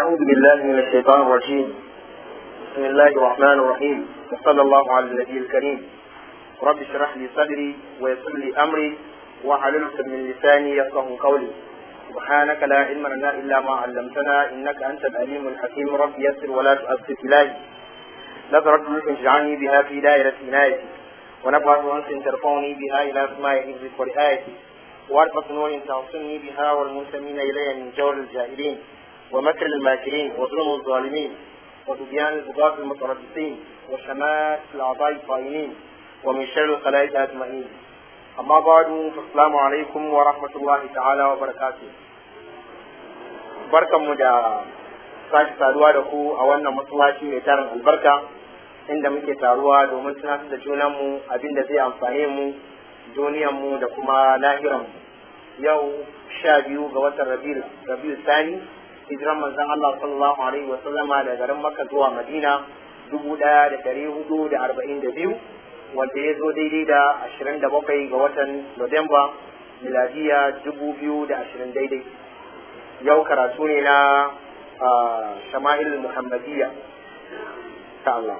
أعوذ بالله من الشيطان الرجيم بسم الله الرحمن الرحيم وصلى الله على النبي الكريم رب اشرح لي صدري ويسر لي أمري واحلل عقدة من لساني يفقه قولي سبحانك لا علم لنا إلا ما علمتنا إنك أنت العليم الحكيم رب يسر ولا تؤثر إلهي نظرت لك اجعلني بها في دائرة عنايتي ونبعث أنس ترفعني بها إلى سماء حفظك ورعايتي وارفق نور تعصني بها والمنتمين إلي من جور الجاهلين ومكر الماكرين وظلم الظالمين وتبيان البغاة المتربصين وشمات الأعضاء الطائنين ومن شر الخلائق أجمعين أما بعد فالسلام عليكم ورحمة الله تعالى وبركاته barkan mu da sake saduwa da ku a wannan masallaci mai tarin albarka inda muke taruwa domin tunatar da junanmu abin da zai amfane mu duniyanmu da kuma lahiranmu yau sha biyu ga watan rabiul sani hijiran manzon Allah sallallahu alaihi wa sallama da garin Makka zuwa Madina dubu ɗaya da ɗari hudu da arba'in da biyu wanda ya zo daidai da ashirin da bakwai ga watan Nuwamba miladiya dubu biyu da ashirin daidai yau karatu ne na shama'il muhammadiyya ta Allah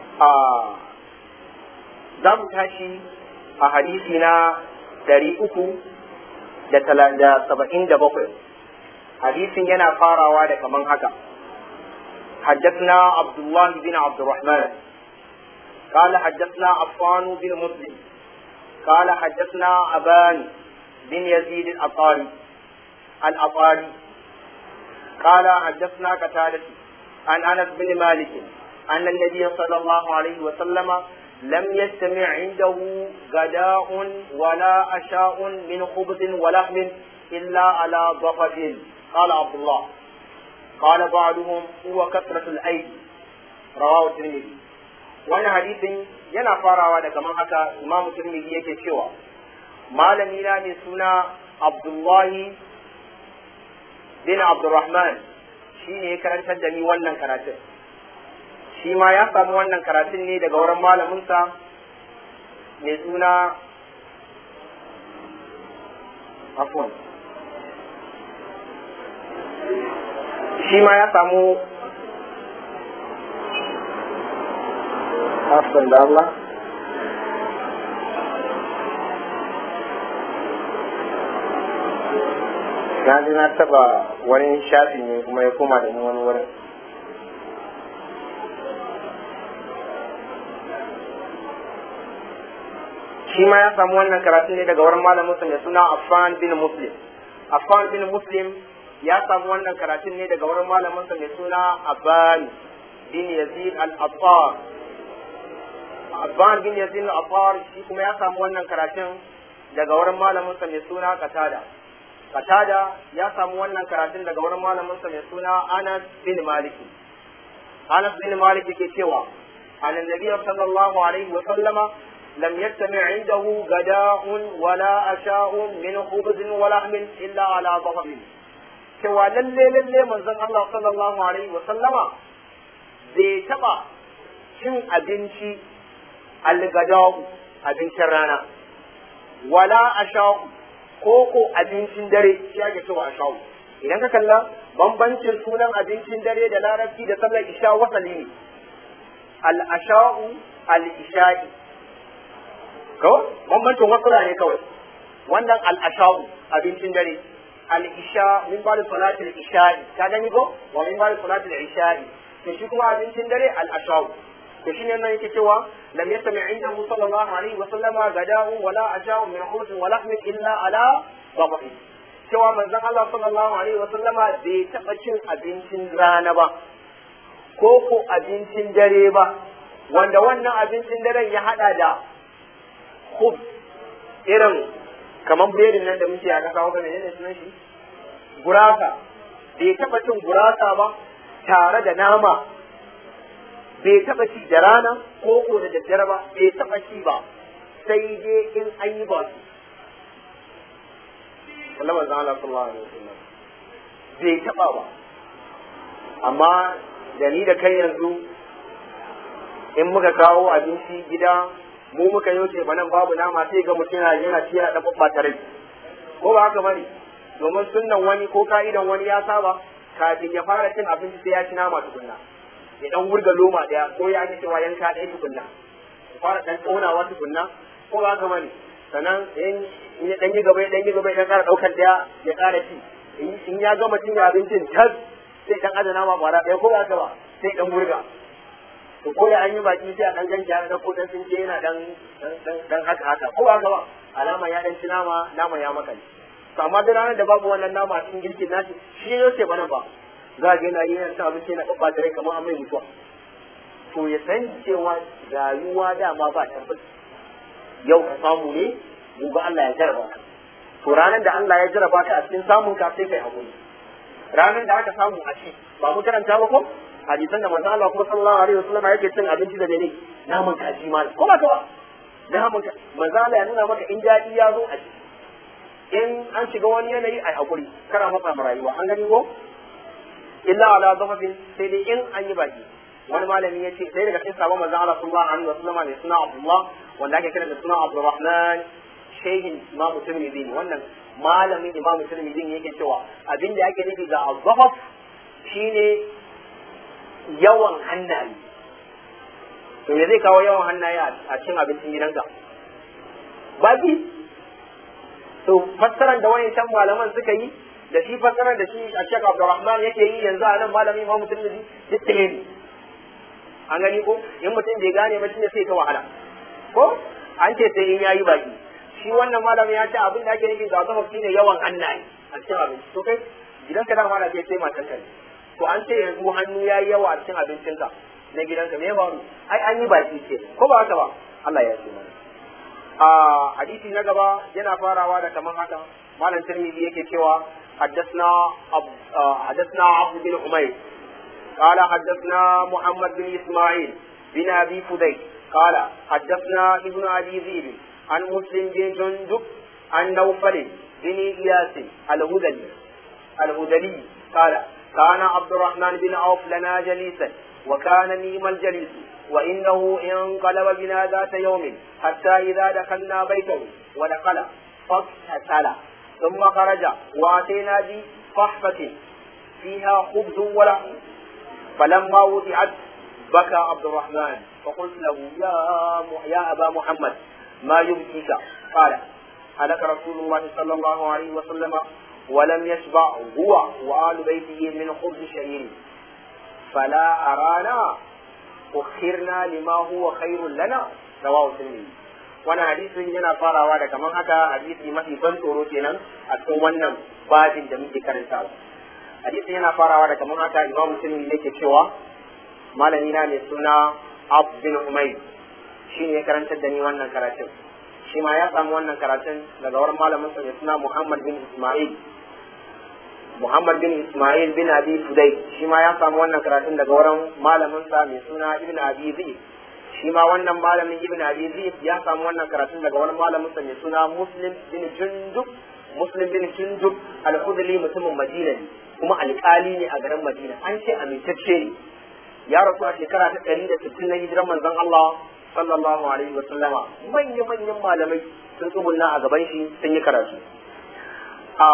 za mu tashi a hadisi na ɗari uku da saba'in da bakwai hadisin yana farawa da kaman haka حدثنا عبد الله بن عبد الرحمن قال حدثنا عفان بن مسلم قال حدثنا أبان بن يزيد الأطاري الأطاري قال حدثنا قتادة عن أنس بن مالك أن النبي صلى الله عليه وسلم لم يجتمع عنده غداء ولا عشاء من خبز ولحم إلا على ضفف قال عبد الله قال بعضهم هو كثرة الأيدي رواه الترمذي wani hadisin yana farawa da kamar haka imamu turmidi yake cewa malami na mai suna abdullahi bin abdurrahman shi ne ya karantar da ni wannan karatun shi ma ya samu wannan karatun ne daga wurin malaminsa mai suna afon shi ma ya samu afon da Allah na ji na taba wani shafi ne kuma ya koma da ni wani wurin shi ma ya samu wannan karatu ne daga wurin malamin sa mai suna Affan bin Muslim Affan bin Muslim ya samu wannan karatun ne daga wurin malamin sa mai suna Abban bin Yazid al-Attar Abban bin Yazid al-Attar shi kuma ya samu wannan karatun daga wurin malamin sa mai suna Qatada Qatada ya samu wannan karatun daga wurin malamin sa mai suna Anas bin Malik Anas bin Malik ke cewa annabi sallallahu alaihi wa sallama لم يجتمع عنده غداء ولا عشاء من خبز ولحم إلا على ضرب cewa lalle lalle manzon Allah sallallahu alaihi wa sallama bai taba cin abinci algadau abincin rana wala ashau ko ko abincin dare shi ake cewa ashau idan ka kalla bambancin sunan abincin dare da larabci da sallar isha wasali ne al ashau al isha'i kawai bambancin wasula ne kawai wannan al'asha'u abincin dare al'isha min ba da salatul isha'i ka gani ko wa min ba da salatul isha'i to shi kuma abincin dare al'asha'u to shi ne nan yake cewa lam yastami inda mu sallallahu alaihi wa sallama gada'u wala aja'u min khubzin wa lahmin illa ala babahi cewa manzon Allah sallallahu alaihi wa sallama bai taba cin abincin rana ba ko ko abincin dare ba wanda wannan abincin daren ya hada da khub irin kamar berin nan da muke a ƙasa wanda ne sunan shi gurasa bai taɓa cin gurasa ba tare da nama bai taɓa ci da rana ko ko da daddare ba bai taɓa ci ba sai dai in an yi ba su Allah manzo Allah sallallahu alaihi wasallam bai taɓa ba amma da ni da kai yanzu in muka kawo abinci gida mu muka yi wuce nan babu nama sai ga mutum yana yana ci yana dafa rai ko ba haka bane domin sunnan wani ko ka'idan wani ya saba kafin ya fara cin abinci sai ya ci nama tukunna ya dan wurga loma daya ko ya ake cewa yanka ɗaya tukunna ya fara dan tsonawa tukunna ko ba haka bane sannan in ya dan yi gaba ya dan yi gaba ya ƙara ɗaukar daya ya ƙara ci in ya gama cin abincin tas sai dan adana ma kwara ɗaya ko ba haka ba sai dan wurga to ko da an yi baki sai a dan ganci an ko dan sun je yana dan dan haka haka ko haka ba alama ya dan ci nama nama ya makale to amma da ranar da babu wannan nama cikin girkin nashi shi ne yake bana ba za ga yana yana cin abinci yana babba da rai kamar an mai mutuwa to ya san cewa rayuwa dama ba tabbas yau ka samu ne gobe Allah ya jarraba ka to ranar da Allah ya jarraba ka a cikin samun ka sai kai hakuri ranar da aka samu a ci ba mu karanta ba ko hadisan da manzo Allah kuma sallallahu alaihi wasallam yake cin abinci da dare naman kaji ma ko ba ka ba naman ka manzo Allah ya nuna maka in daɗi ya zo a ciki in an shiga wani yanayi ai hakuri kana matsa ma rayuwa an gani ko illa ala dhafafin sai dai in an yi baki wani malami ya ce sai daga cikin sabon manzo Allah sallallahu alaihi wasallam ne suna Abdullah wanda ake kira da suna Abdurrahman shehin Imam Tirmidhi wannan malamin Imam Tirmidhi yake cewa abin da ake nufi da azhaf shine yawan hannaye to me zai kawo yawan hannaye a cikin abincin gidanka baki to fassarar da wani can malaman suka yi da shi fassarar da shi a Sheikh Abdulrahman yake yi yanzu a nan malami Imam Tirmidhi duk ɗaya ne an gani ko in mutum bai gane ba shine sai ta wahala ko an ce sai in yayi baki shi wannan malami ya ce abin da ake nufi da zama shine yawan hannaye a cikin abinci to kai gidanka da ma da sai matan ka to an ce yanzu hannu yayi yawa a cikin abincinka na gidanka me ya faru ai an yi baki ce ko ba haka ba Allah ya ce mana a hadisi na gaba yana farawa da kaman haka malam tirmidhi yake cewa حدثنا أب... حدثنا عبد بن حميد قال حدثنا محمد بن اسماعيل بن ابي فديك قال حدثنا ابن ابي ذئب عن مسلم بن جندب عن نوفل بن اياس الهذلي الهذلي قال كان عبد الرحمن بن عوف لنا جليسا وكان نيم الجليس وانه انقلب بنا ذات يوم حتى اذا دخلنا بيته ودخل فاغتسل ثم خرج واتينا بصحفه فيها خبز ولحم فلما وضعت بكى عبد الرحمن فقلت له يا يا ابا محمد ما يبكيك قال هلك رسول الله صلى الله عليه وسلم ولم يشبع هو وآل بيته من خبز شعير فلا أرانا أخرنا لما هو خير لنا رواه الترمذي wani hadisin yana farawa da kamar haka hadisi mafi ban tsoro kenan a cikin wannan babin da muke karantawa hadisin yana farawa da kamar haka imam musulmi yake cewa malami na mai suna Ab bin Umayr shi ne ya karantar da ni wannan karatun shi ma ya samu wannan karatun daga wurin malamin sa mai suna Muhammad bin Ismail Muhammad bin Ismail bin Abi Fudai shi ma ya samu wannan karatun daga wurin malamin sa mai suna Ibn Abi Zaid shi ma wannan malamin Ibn Abi Zaid ya samu wannan karatun daga wani malamin sa mai suna Muslim bin Jundub Muslim bin Jundub al-Khudri mutumin Madina ne kuma alƙali ne a garin Madina an ce amintacce ne ya rasu a shekara ta ɗari da sittin na hijiran manzon Allah sallallahu alaihi wa sallama manya manyan malamai sun tsugunna a gaban shi sun yi karatu a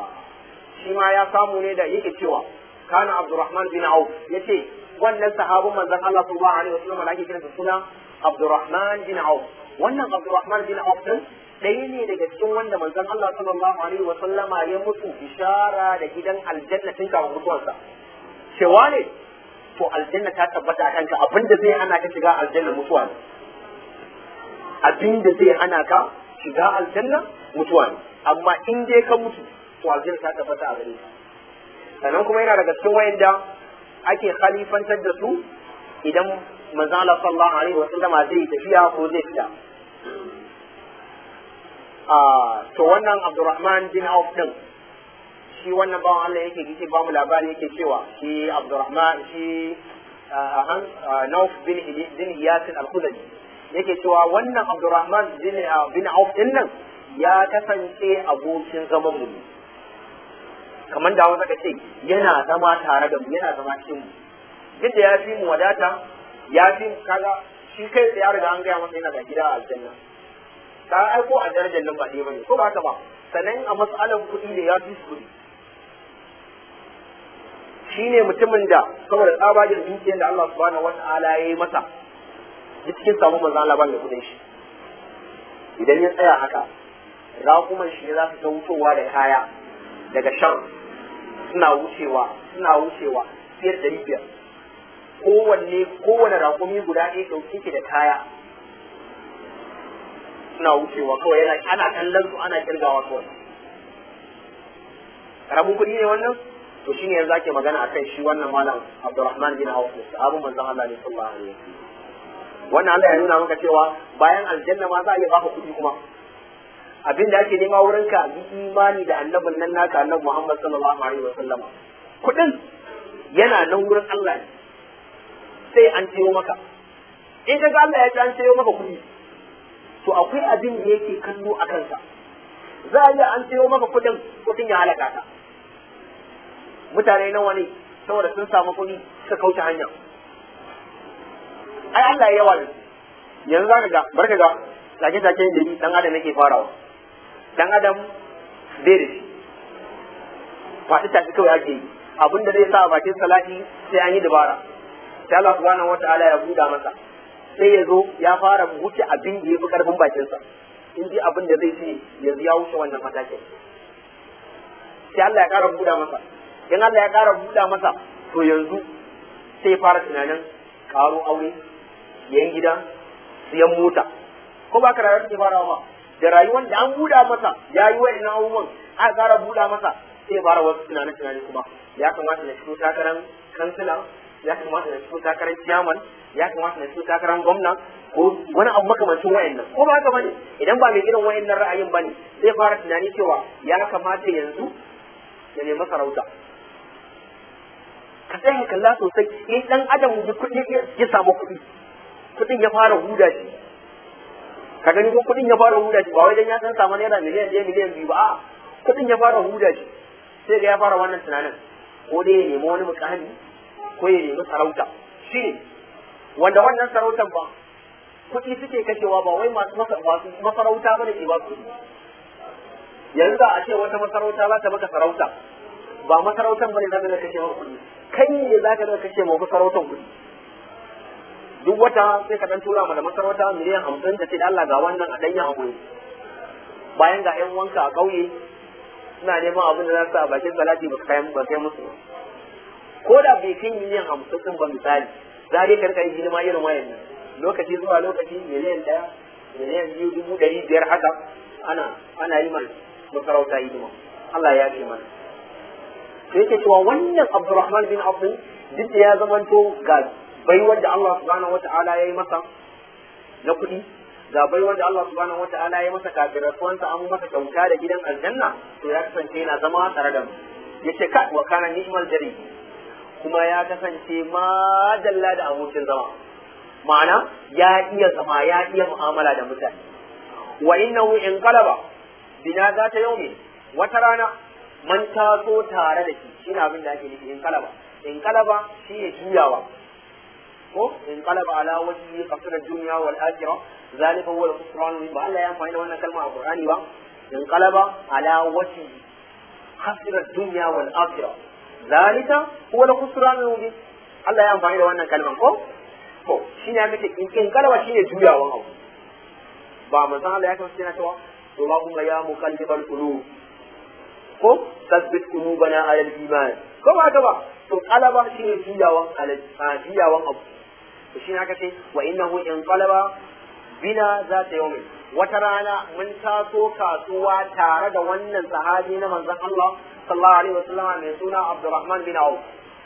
shi ma ya samu ne da yake cewa kana Abdurrahman bin Auf yace wannan sahabin manzon Allah sallallahu alaihi wa sallama da ake kiransa suna Abdurrahman bin Auf wannan Abdurrahman bin Auf din ɗaya ne daga cikin wanda manzon Allah sallallahu alaihi wa sallama ya mutu bishara da gidan aljanna tun kafin mutuwarsa cewa ne to aljanna ta tabbata a kanka abinda zai hana ka shiga aljanna mutuwa ne abinda zai hana ka shiga aljanna mutuwa ne amma in dai ka mutu to aljanna ta tabbata a gare ka sannan kuma yana daga cikin wayanda ake khalifantar da su idan manzon Allah sallallahu alaihi wa sallama zai tafiya ko zai fita to wannan Abdurrahman bin Auf din shi wannan bawan Allah yake yake ba mu labari yake cewa shi Abdurrahman shi Nauf bin bin Yasin al-Khudri yake cewa wannan Abdurrahman bin bin Auf din nan ya kasance abokin zaman mu kamar da wanda kace yana zama tare da mu yana zama cikin mu duk da ya fi mu wadata ya fi kaga shi kai ya riga an gaya masa yana da gida a aljanna ka aiko a darajar nan ba ɗaya bane ko ba haka ba sannan a matsalar kuɗi da ya fi su kuɗi shine mutumin da saboda tsabagen dukiyar da Allah subhanahu wata'ala ya yi masa duk cikin samu manzo Allah ba mai kudin shi idan ya tsaya haka raƙuman shi za su ta wutowa da kaya daga shan suna wucewa suna wucewa fiye da ɗari biyar kowanne kowane raƙumi guda ɗaya ɗauke ke da kaya suna wucewa kawai yana ana kallon su ana kirgawa kawai karamin kuɗi ne wannan to shine yanzu ake magana akan shi wannan malam Abdulrahman bin Auf sahabban manzon Allah ne sallallahu alaihi wasallam wannan Allah ya nuna maka cewa bayan aljanna ma za a iya baka kuɗi kuma abin da ake nema wurin ka yi imani da annabin nan naka annabi Muhammad sallallahu alaihi wasallam kuɗin yana nan wurin Allah ne sai an ciyo maka in ka ga Allah ya ce an ciyo maka kuɗi to akwai abin da yake kallo a kansa za a iya an ciyo maka kuɗin kuɗin ya halaka ka mutane nawa ne saboda sun samu kuɗi suka kauce hanya ai Allah ya yawa da yanzu zaka ga barka ga take take da ni dan adam yake farawa dan adam bai da shi faɗi tafi kawai ake yi abin da zai sa a bakin salati sai an yi dabara sai Allah subhanahu wataala ya buɗa masa sai ya zo ya fara wuce abin da ya fi karfin bakinsa in ji abin da zai ce yanzu ya wuce wannan matakin sai Allah ya ƙara buɗa masa in Allah ya ƙara buɗa masa to yanzu sai ya fara tunanin ƙaro aure yan gida siyan mota ko ba ka rayuwar take farawa ba da rayuwar da an buɗa masa ya yi wa'annan abubuwan aka ƙara buɗa masa sai ya fara wasu tunanin tunanin kuma ya kamata na fito takarar kansila ya kamata na fito takarar ciyaman ya kamata na fito takarar gwamna ko wani abu makamancin wa'annan ko ba haka bane idan ba mai irin wa'annan ra'ayin bane sai fara tunani cewa ya kamata yanzu ya nemi sarauta ka tsaya kalla sosai in dan adam da kuɗi ya samu kuɗi kuɗin ya fara huda shi ka gani ko kuɗin ya fara huda shi ba wai dan ya san samu naira miliyan ɗaya miliyan biyu ba a kuɗin ya fara huda shi sai ga ya fara wannan tunanin ko dai ya nemi wani mukami ko ya nemi sarauta shi ne wanda wannan sarautan ba kuɗi suke kashewa ba wai masu masarauta ba da ke ba su yanzu da a ce wata masarauta za ta maka sarauta ba masarautan ba ne za ta kashe maka kuɗi kai ne za ka da kashe ma masarautan kuɗi duk wata sai ka dan tura ma da masarauta miliyan hamsin da ce da Allah ga wannan a ɗanyen abu bayan ga ƴan wanka a ƙauye suna neman abin da za su a bakin salati ba kai ba kai musu ko da bai kai miliyan hamsin din ba misali za dai karka yi hidima irin wayannan lokaci zuwa lokaci miliyan ɗaya miliyan biyu dubu ɗari biyar haka ana ana yi mana masarauta hidima Allah ya ce mana sai yake cewa wannan Abdurrahman bin Auf duk da ya zamanto ga baiwar da Allah subhanahu wata'ala ya yi masa na kuɗi ga baiwar da Allah subhanahu wata'ala ya yi masa kafin rasuwansa an masa kyauta da gidan aljanna to ya kasance yana zama tare da mu yace ka wa kana ni'mal jari kuma ya kasance madalla da abokin zama ma'ana ya iya zama ya iya mu'amala da mutane wa innahu in qalaba bina za ta yaumi wata rana man taso tare da shi shine abin da ake nufi in qalaba in qalaba shi ne juyawa ko in qalaba ala wajhi qasra dunya wal akhirah zalika huwa al-khusran ba Allah ya amfani da wannan kalma a Qur'ani ba in qalaba ala wajhi khasra dunya wal akhirah zalika huwa al-khusran al-mubin Allah ya amfani da wannan kalman ko ko shine aka ce in qalaba shine juyawan abu ba manzon Allah ya kasance yana cewa Allahumma ya muqallibal qulub ko tasbit qulubana ala al-iman ko ba ka ba to qalaba shine juyawan alal juyawan abu to shine aka ce wa innahu in qalaba bina za ta yawmin wata rana mun taso kasuwa tare da wannan sahabi na manzon Allah sallallahu alaihi wasallam mai suna Abdurrahman bin Auf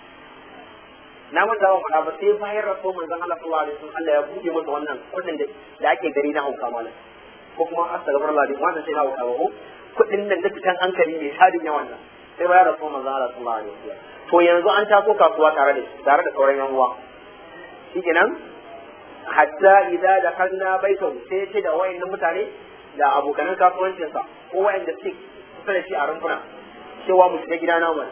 na mun dawo faɗa ba sai bayan rasu manzon Allah sallallahu alaihi wasallam Allah ya buɗe masa wannan kudin da ake gari na hauka malam ko kuma astaghfirullah din wannan sai na hauka ba ko kudin nan da fitan hankali ne shadin yawan nan sai bayan rasu manzon Allah sallallahu alaihi wasallam to yanzu an taso kasuwa tare da tare da sauran yan uwa shikenan hatta idza dakhalna baitahu sai ce da wayannan mutane da abokanan kasuwancinsa ko wayanda suke kusa da shi a rumfuna cewa mu shiga gida namu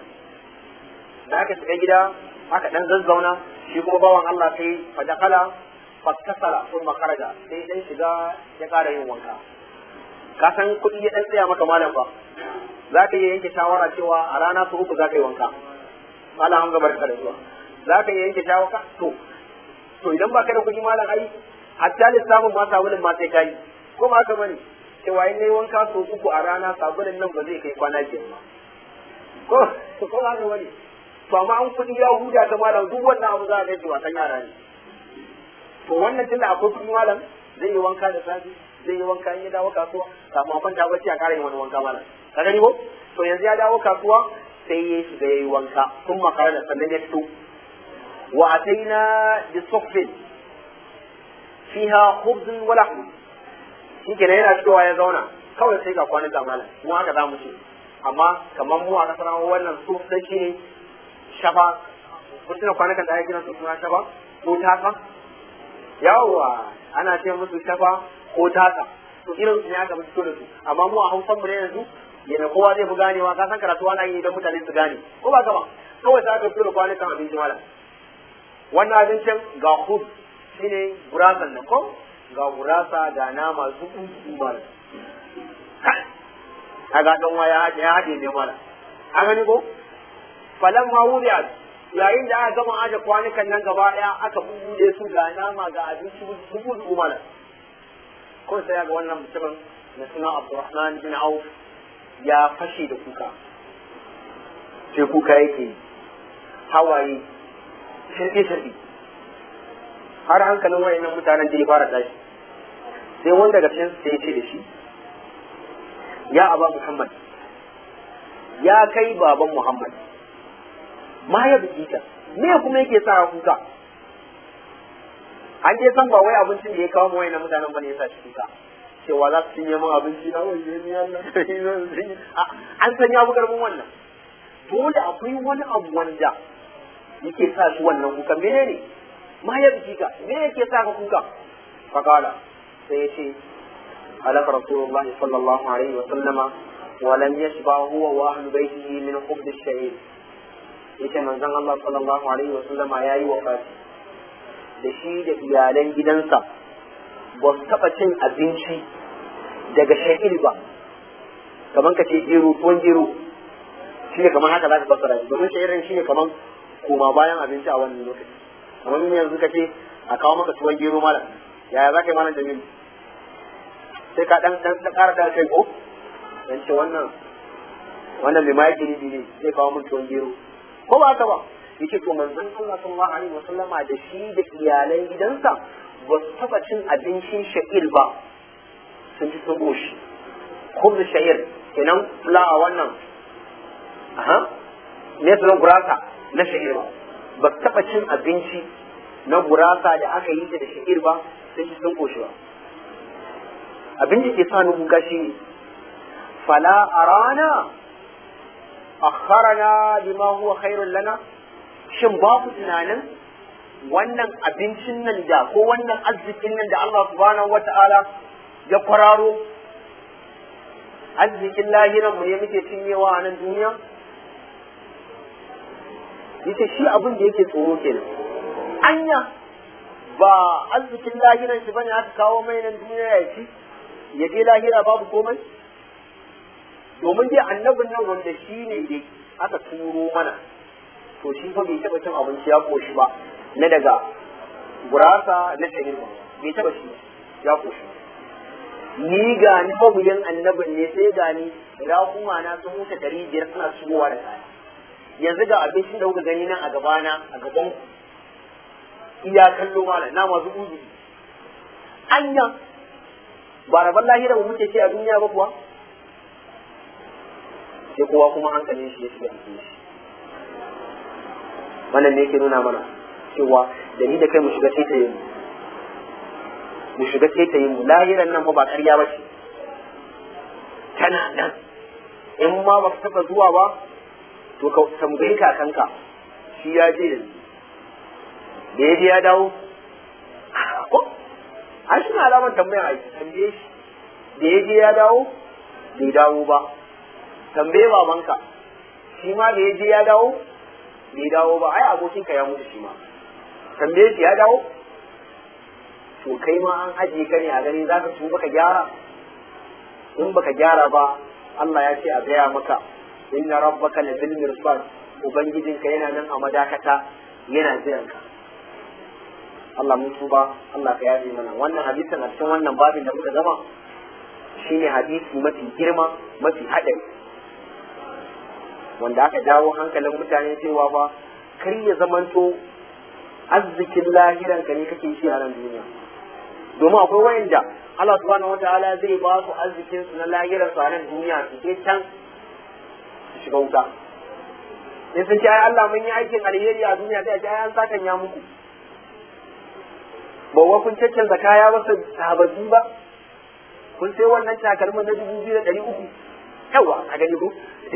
da aka shiga gida aka dan zazzauna shi kuma bawan Allah sai fa dakhala fattasala sun makaraja sai dan shiga ya kara yin wanka ka san kuɗi ya dan tsaya maka malam fa za ka iya yanke shawara cewa a rana su uku za ka yi wanka malam hamza barka da zuwa za ka iya yanke shawaka to to idan ba ka da kuɗi malam ai hatta lissafin ma sabulin ma sai ka yi ko ba ka bane cewa in nayi wanka so uku a rana sabulin nan ba zai kai kwana biyar ba ko ko ba ka bane to amma an kuɗi ya huda ta malam duk wannan abu za a gaji wasan yara ne to wannan tunda akwai kuɗi malam zai yi wanka da safe zai yi wanka in ya dawo kasuwa kafin a kwanta bacci a ƙara yin wani wanka malam ka gani ko to yanzu ya dawo kasuwa sai ya shiga ya yi wanka sun makara da sannan ya fito wa ataina bi suhfin fiha khubzun wa lahm shi kenan yana fitowa ya zauna kawai sai ga kwanuka malam mu haka za mu ce amma kamar mu a kasar wannan su sai shi ne shafa kun tuna kwanukan da ake kiran su suna shafa ko taka yawwa ana ce musu shafa ko taka to irin su ne aka fito da su amma mu a hausan mu ne yanzu yana kowa zai fi ganewa ka san karatu ana yi don mutane su gane ko ba gaba kawai sai aka fito da kwanukan abinci mala wannan abincin ga hud shine gurasan da ko ga gurasa ga nama zuku zuku mala kaga dan waya ya haɗe ne mala an gani ko falan ma wuri yayin da aka gama aje kwanukan nan gaba ɗaya aka bubuɗe su ga nama ga abinci zuku zuku mala ko sai ga wannan mutumin na suna Abdurrahman bin Auf ya fashe da kuka sai kuka yake hawaye shirke shirke har hankalin wayannan mutanen da ya fara tashi sai wanda daga cikin sai ya ce da shi ya aba Muhammad ya kai baban Muhammad ma ya biki ka me kuma yake sa kuka an je san ba wai abincin da ya kawo mawai na mutanen bane ya sa shi kuka cewa za su cinye min abinci na wai ne Allah an san ya bugar mun wannan dole akwai wani abu wanda yake sa shi wannan kuka menene ma ya biki ka me yake sa ka kuka fakala sai ya ce halaka rasulullah sallallahu alaihi wa sallama wa lam yashba huwa wa ahlu baitihi min khubz ash-sha'ir yace manzon Allah sallallahu alaihi wa sallama yayi wafati da shi da iyalan gidansa ba su taɓa cin abinci daga sha'ir ba kamar ka ce gero tuwon gero shi ne kamar haka za ka fassara shi domin sha'irin shi ne kamar koma bayan abinci a wannan lokaci kamar yin yanzu ka ce a kawo maka tuwon gero malam yaya za ka yi malam jamilu sai ka dan dan ƙara da kai ko dan ce wannan wannan limai ne ne zai kawo min tuwon gero ko ba haka ba yace to manzon Allah sallallahu alaihi wasallama da shi da iyalan gidansa ba su taba cin abincin sha'ir ba sun ci sun goshi khubz sha'ir kenan fulawa wannan aha ne sunan gurasa na sha'ir ba ba su taba cin abinci na gurasa da aka yi da sha'ir ba sun ci sun goshi ba abin da ke sa ni kuka shi fala arana akharana bima huwa khairul lana shin ba ku tunanin wannan abincin nan da ko wannan arzikin nan da Allah subhanahu wata'ala ya kwararo arzikin lahiran mu ne muke cinyewa a nan duniya yace shi abin da yake tsoro kenan anya ba arzikin lahiran shi bane aka kawo mai nan duniya ya ci ya je lahira babu komai domin dai annabin nan wanda shi ne dai aka turo mana to shi fa bai taɓa cin abinci ya koshi ba na daga gurasa na shahir ba bai taɓa shi ya koshi ni ga ni mabuyin annabin ne sai ga ni raƙuma na sun wuce ɗari biyar suna shigowa da kaya yanzu ga abincin da kuka gani nan a gabana a gaban iya kallo mana na masu uzu anya ba rabon lahira ba muke ce a duniya ba kuwa sai kowa kuma hankalin shi ya shiga cikin shi wannan ne yake nuna mana cewa da ni da kai mu shiga taitayin mu mu shiga taitayin mu lahiran nan fa ba ƙarya ba ce tana nan in ma ba ka taɓa zuwa ba to ka tambayi kakanka shi ya je yanzu da ya je ya dawo ko an shi na alamar tambayar a tambaye shi da ya je ya dawo bai dawo ba tambaye babanka shi ma da ya je ya dawo bai dawo ba ai abokinka ya mutu shi ma tambaye shi ya dawo to kai ma an ajiye ka ne a gani za ka tuba ka gyara in baka gyara ba Allah ya ce a gaya maka inna rabbaka la bil mirsad ubangijinka yana nan a madakata yana jiran ka Allah mun tuba Allah ka yaje mana wannan hadisin a cikin wannan babin da muka gama shine hadisi mafi girma mafi haɗari wanda aka jawo hankalin mutane cewa ba kar ya zamanto arzikin lahiran ka ne kake shi a nan duniya domin akwai wayanda Allah subhanahu wataala zai ba su arzikin su na lahiran su a nan duniya su je can su shiga wuta in sun ce ai Allah mun yi aikin alheri a duniya sai a ce ai an sakan ya muku ba wa kun caccanza kaya ba su sababbi ba kun sai wannan takalmin na dubu biyu da ɗari uku yawa a gani ko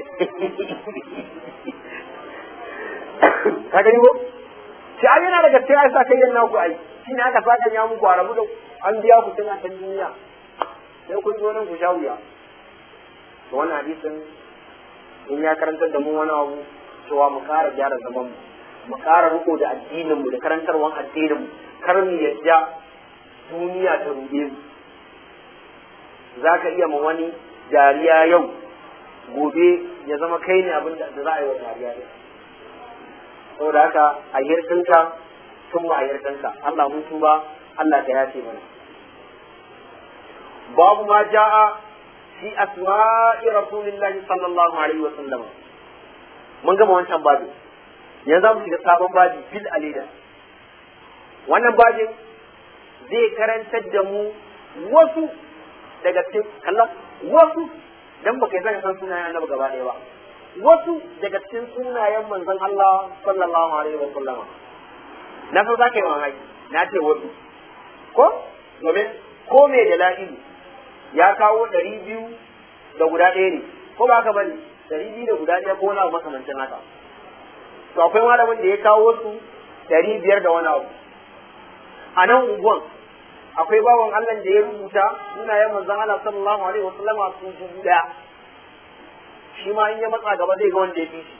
ka gani ko shi an yana daga cikin aisa kai yan naku ai shi ne aka saka ya muku a rabu da an biya ku tun a can duniya sai kun zo nan ku sha wuya to wannan hadisin in ya karantar da mu wani abu cewa mu ƙara gyara zaman mu mu ƙara riko da addinin mu da karantarwan addinin mu kar mu yadda duniya ta ruɗe mu za ka iya ma wani dariya yau gobe ya zama kai ne abin da za a yi wa dariya ne saboda haka a hirɗinka sun ma a hirɗinka Allah mun tuba Allah ka yace mana babu ma ja'a fi asma'i rasulillahi sallallahu alaihi wa sallam mun gama wancan babu yanzu mu shiga sabon babi fil alida wannan babin zai karantar da mu wasu daga cikin kallon wasu dan baka yi san sunayen annabi gaba ɗaya ba wasu daga cikin sunayen manzon Allah sallallahu alaihi wa sallam na so za ka yi mamaki na ce wasu ko domin ko me da la'ilu ya kawo ɗari biyu da guda ɗaya ne ko ba ka bane ɗari biyu da guda ɗaya ko wani abu makamancin haka to akwai malamin da ya kawo su ɗari biyar da wani abu a nan unguwan akwai bawan Allah da ya rubuta sunayen manzon Allah sallallahu alaihi wasallam a su dubu daya shi ma in ya matsa gaba zai ga wanda ya fi shi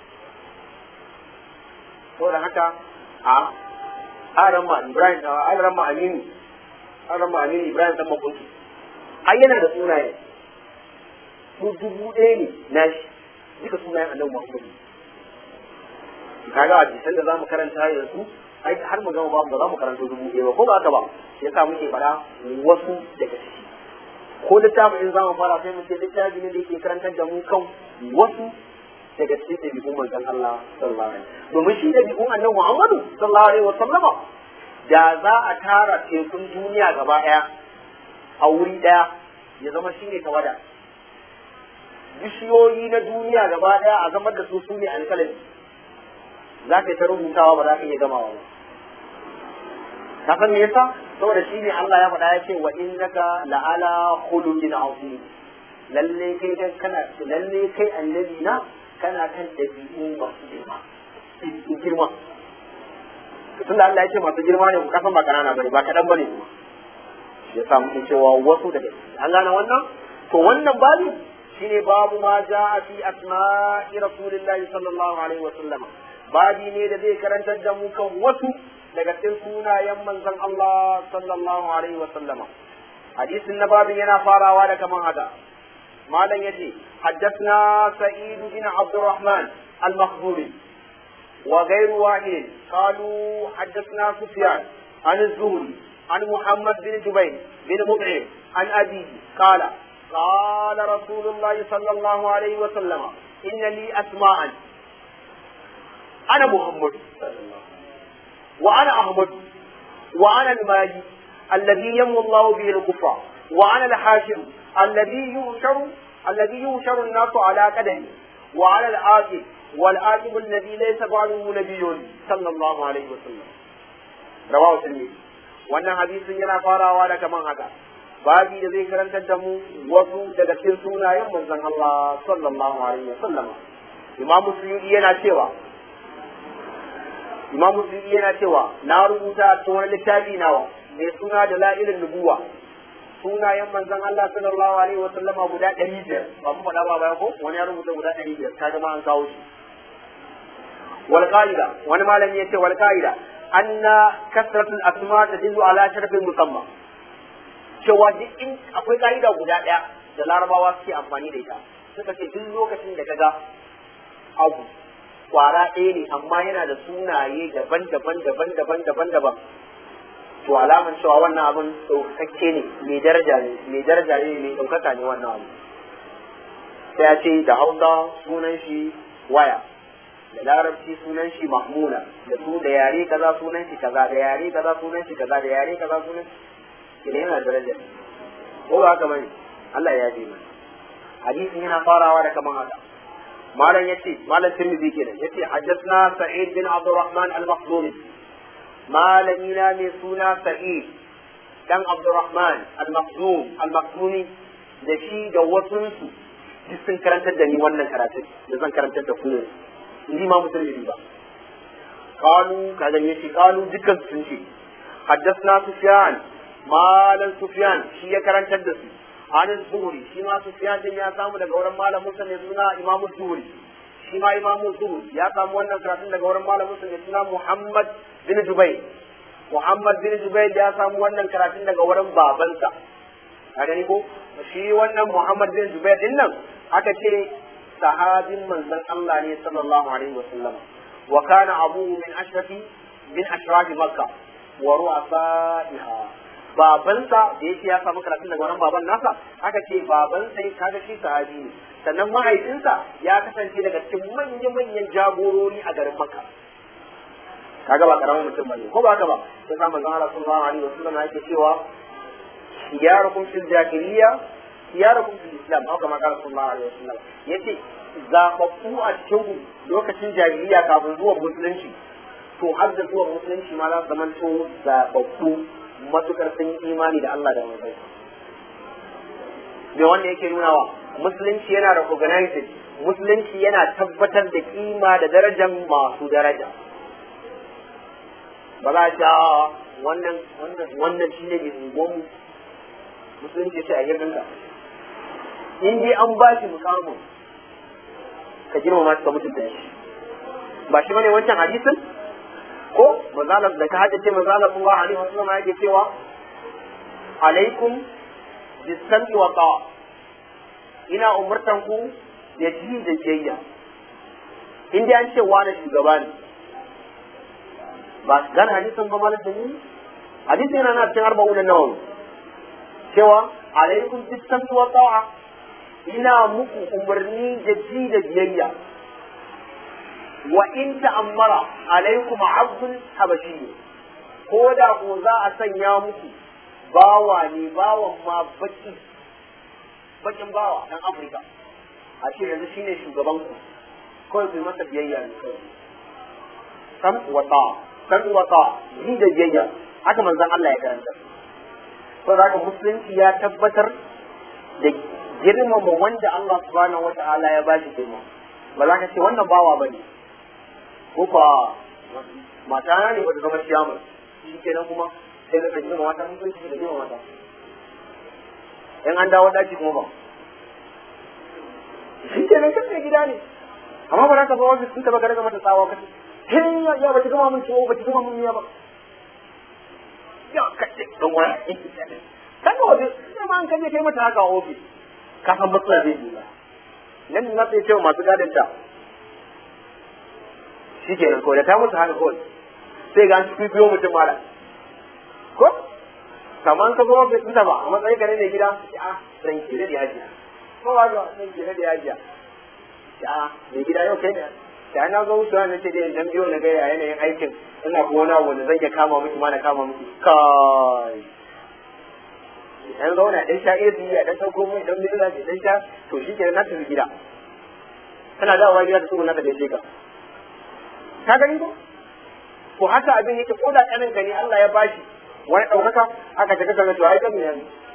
to da haka a aran ma Ibrahim aran ma Aminu aran ma Aminu Ibrahim dan makunki ai yana da sunaye su dubu ɗaya ne na shi duka sunayen Annabi Muhammad kaga a jisan da zamu karanta yanzu ai har mu gama babu ba za mu karanta dubu ɗaya ba ko ba haka ba yasa muke faɗa wasu daga ciki ko littafin in zamu fara sai mu ce littafi ne da yake karantar da mu kan wasu daga cikin ɗabi'un manzon Allah sallallahu alaihi wasallam domin shi ɗabi'un annabi Muhammadu sallallahu alaihi wasallam da za a tara tekun duniya gaba ɗaya a wuri ɗaya ya zama shi ne tawada bishiyoyi na duniya gaba ɗaya a zamar da su su ne alƙalami za ka yi ta rubutawa ba za ka iya gamawa ba ka san me yasa saboda shi ne Allah ya faɗa ya ce wa innaka la'ala khuluqin azim lalle kai dan kana lalle kai annabi na kana kan dabi'u masu girma in girma tunda Allah ya ce masu girma ne ku kasan ba kanana bane ba kadan bane kuma ya sa muke cewa wasu daga an gane wannan to wannan babu shine babu ma ja'a fi asma'i rasulillahi sallallahu alaihi wa sallama babi ne da zai karantar da mu kan wasu daga cikin sunayen manzon Allah sallallahu alaihi wa sallama hadisin na babin yana farawa da kaman haka malam yace haddathna sa'id bin abdurrahman al-makhzumi wa ghayru wahid qalu haddathna sufyan an az-zuhri عن محمد بن جبير بن مطعم عن أبيه قال قال رسول الله صلى الله عليه وسلم إن لي أسماء أنا محمد وأنا أحمد وأنا الماجي الذي يمو الله به الكفر وأنا الحاشر الذي يوشر الذي يوشر الناس على قدمي وأنا الآكل والآكل الذي ليس بعده نبي صلى الله عليه وسلم رواه الترمذي wannan hadisin yana farawa da kaman haka babi da zai karantar da mu wasu daga cikin sunayen manzon Allah sallallahu alaihi wasallam Imam Suyuti yana cewa Imam Suyuti yana cewa na rubuta a cikin wani littafi nawa mai suna da la'ilin nubuwa sunayen manzon Allah sallallahu alaihi wasallam guda ɗari biyar ba mu faɗa ba bayan ko wani ya rubuta guda ɗari biyar ta ma an kawo shi wal qa'ida wani malami yace wal qa'ida anna kasratul asma tadullu ala sharafin musamman cewa duk in akwai ka'ida guda ɗaya da larabawa suke amfani da ita suka ce duk lokacin da kaga abu kwara ɗaya ne amma yana da sunaye daban-daban daban-daban daban-daban to alaman cewa wannan abin ɗaukakakke ne mai daraja ne mai daraja ne mai ɗaukaka ne wannan abu sai ya ce da hausa sunan shi waya da larabci sunan shi mahmuna da su da yare kaza sunan shi kaza da yare kaza sunan shi kaza da yare kaza sunan shi idan yana daraja ko ba haka bane Allah ya ji mana hadisin yana farawa da kaman haka malam yace malam tirmidhi kenan yace hajjatna sa'id bin abdurrahman al-makhzumi malami na mai suna sa'id dan abdurrahman al-makhzum al-makhzumi da shi da wasunsu duk sun karantar da ni wannan karatun da zan karantar da ku ni ma musulmi ba qalu kaga ne shi qalu dukkan sun ce haddathna sufyan malam sufyan shi ya karantar da su an zuhuri shi ma sufyan din ya samu daga wurin malamin sa ne suna imamu zuhuri shi ma imamu zuhuri ya samu wannan karatun daga wurin malamin sa ne suna muhammad bin jubair muhammad bin jubair ya samu wannan karatun daga wurin babansa a gani ko shi wannan muhammad bin jubair din nan aka ce sahabin manzon Allah ne sallallahu alaihi wa sallam wa kana abuhu min ashrafi min ashrafi makka wa ru'asaiha babansa da yake ya samu karatun daga wannan baban nasa aka ce babansa ya kaga shi sahabi ne sannan mahaifinsa ya kasance daga cikin manyan manyan jagorori a garin makka kaga ba karamin mutum bane ko ba haka ba sai sa manzon Allah sallallahu alaihi wa sallam yake cewa khiyarukum fil jahiliyya khiyarukum fil islam haka ma kana sallallahu alaihi wa sallam yace zababbu a cikin lokacin jahiliya kafin zuwa musulunci to har da zuwa musulunci ma za su zama to zababbu matukar sun yi imani da Allah da manzon me wanda yake nuna wa musulunci yana recognized musulunci yana tabbatar da kima da darajar masu daraja ba za a ce wannan wannan wannan shine mai unguwanmu musulunci ce a girminka in dai an ba shi mukamin ka girmama shi ka mutunta shi ba shi bane wancan hadisin ko mazalar da ka haddace mazalar Allah alaihi wasallam yake cewa alaikum bisami wa ta'a ina umurtan ku da ji da jayya in dai an ce wani shugaba ne ba gane hadisin ba malam da ni hadisin yana na cikin arba'un nawawi cewa alaikum bisami wa ta'a ina muku umarni da ji da biyayya wa in ta'ammara alaikum abdul habashi ko da ko za a sanya muku bawa ne bawan ma baki bakin bawa dan afirka a ce yanzu shine shugaban ku kawai ku masa biyayya ne kawai sam wata sam wata ji da biyayya haka manzon Allah ya karanta to da musulunci ya tabbatar da girmama wanda Allah subhanahu wa ta'ala ya bashi girma ba za ka ce wannan bawa ba ne ko fa mata na ne wata zama ciyama shi kenan kuma sai ka girma mata mun san da girma mata in an dawo daki kuma ba shi kenan kan mai gida ne amma ba za ka zo ofis ɗinka ba ka daga mata tsawa kace hin ya ba ki gama mun ciwo ba ki gama mun miya ba ya kace don wani kan ga wajen sai ma an kaje kai mata haka a ofis ka san matsala zai yi ba nan na sai cewa masu gadon ta shi ke nan kawai da ta musu haka kawai sai ga an ci biyo mutum mara ko kamar ka zo ofis ɗinta ba a matsayin ka ne mai gida a san kire da yajiya ko ba ga san kire da yajiya a mai gida yau kai ne da na zo wucewa na ce dai dan biyo na ga yanayin aikin ina kuma wani abu da zan iya kama miki ma na kama miki kai dan zauna dan sha iri ya dan sauko mai dan mila da dan sha to shi ke na tafi gida kana dawowa gida da su na ka dace ka ka gani ko ko haka abin yake ko da kanin gani Allah ya bashi wani daukaka aka ta kaga to ai kan ne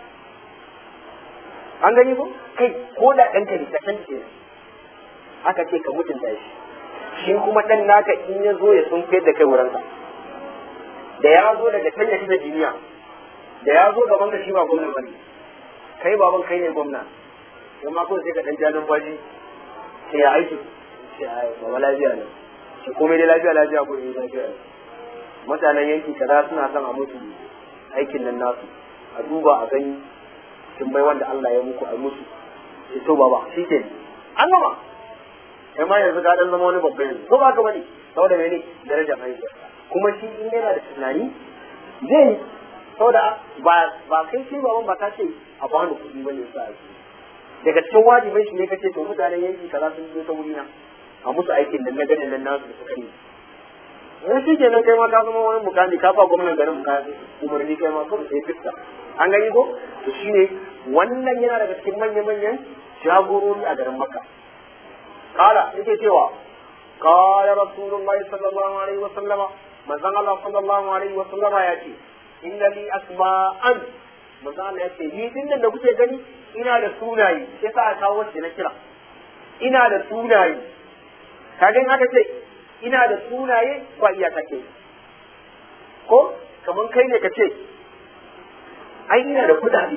an gani ko kai ko da dan ka ne ka san ke aka ce ka mutunta shi shi kuma dan naka in ya zo ya sun da kai wurinka da ya zo daga can ya kisa duniya da ya zo gaban ka shi ba gwamna bane kai baban kai ne gwamna amma ko sai ka dan ja numfashi sai ya aiki sai ai baba lafiya ne shi komai dai lafiya lafiya ko ne lafiya mutanen yanki kaza suna son a mutu aikin nan nasu a duba a gani kin bai wanda Allah ya muku a musu sai to baba shi ke an gama kai ma yanzu ka dan zama wani babba yanzu ko ba ka bane saboda mene darajar haihuwa kuma shi in yana da tunani zai yi saboda ba ba kai shi ba ba ka ce a bani kuɗi bane sa ake daga cikin wajibin shi ne kace to mutanen yanki kaza sun zo ta wuri na a musu aikin da na ganin nan nasu da suka yi wani shi kenan kai ma ka zama wani mukami ka fa gwamnan garin ka umarni kai ma kawai sai fiska an gani ko to shine wannan yana daga cikin manya-manyan jagorori a garin makka kala yake cewa قال رسول الله صلى الله عليه وسلم من الله صلى الله عليه وسلم يأتي إن لي أسماء manzo Allah ya ce ni din da kuke gani ina da sunaye sai sa aka kawo shi na kira ina da sunaye kaga in aka ce ina da sunaye ba iya kake ko kaman kai ne ka ce ai ina da kudade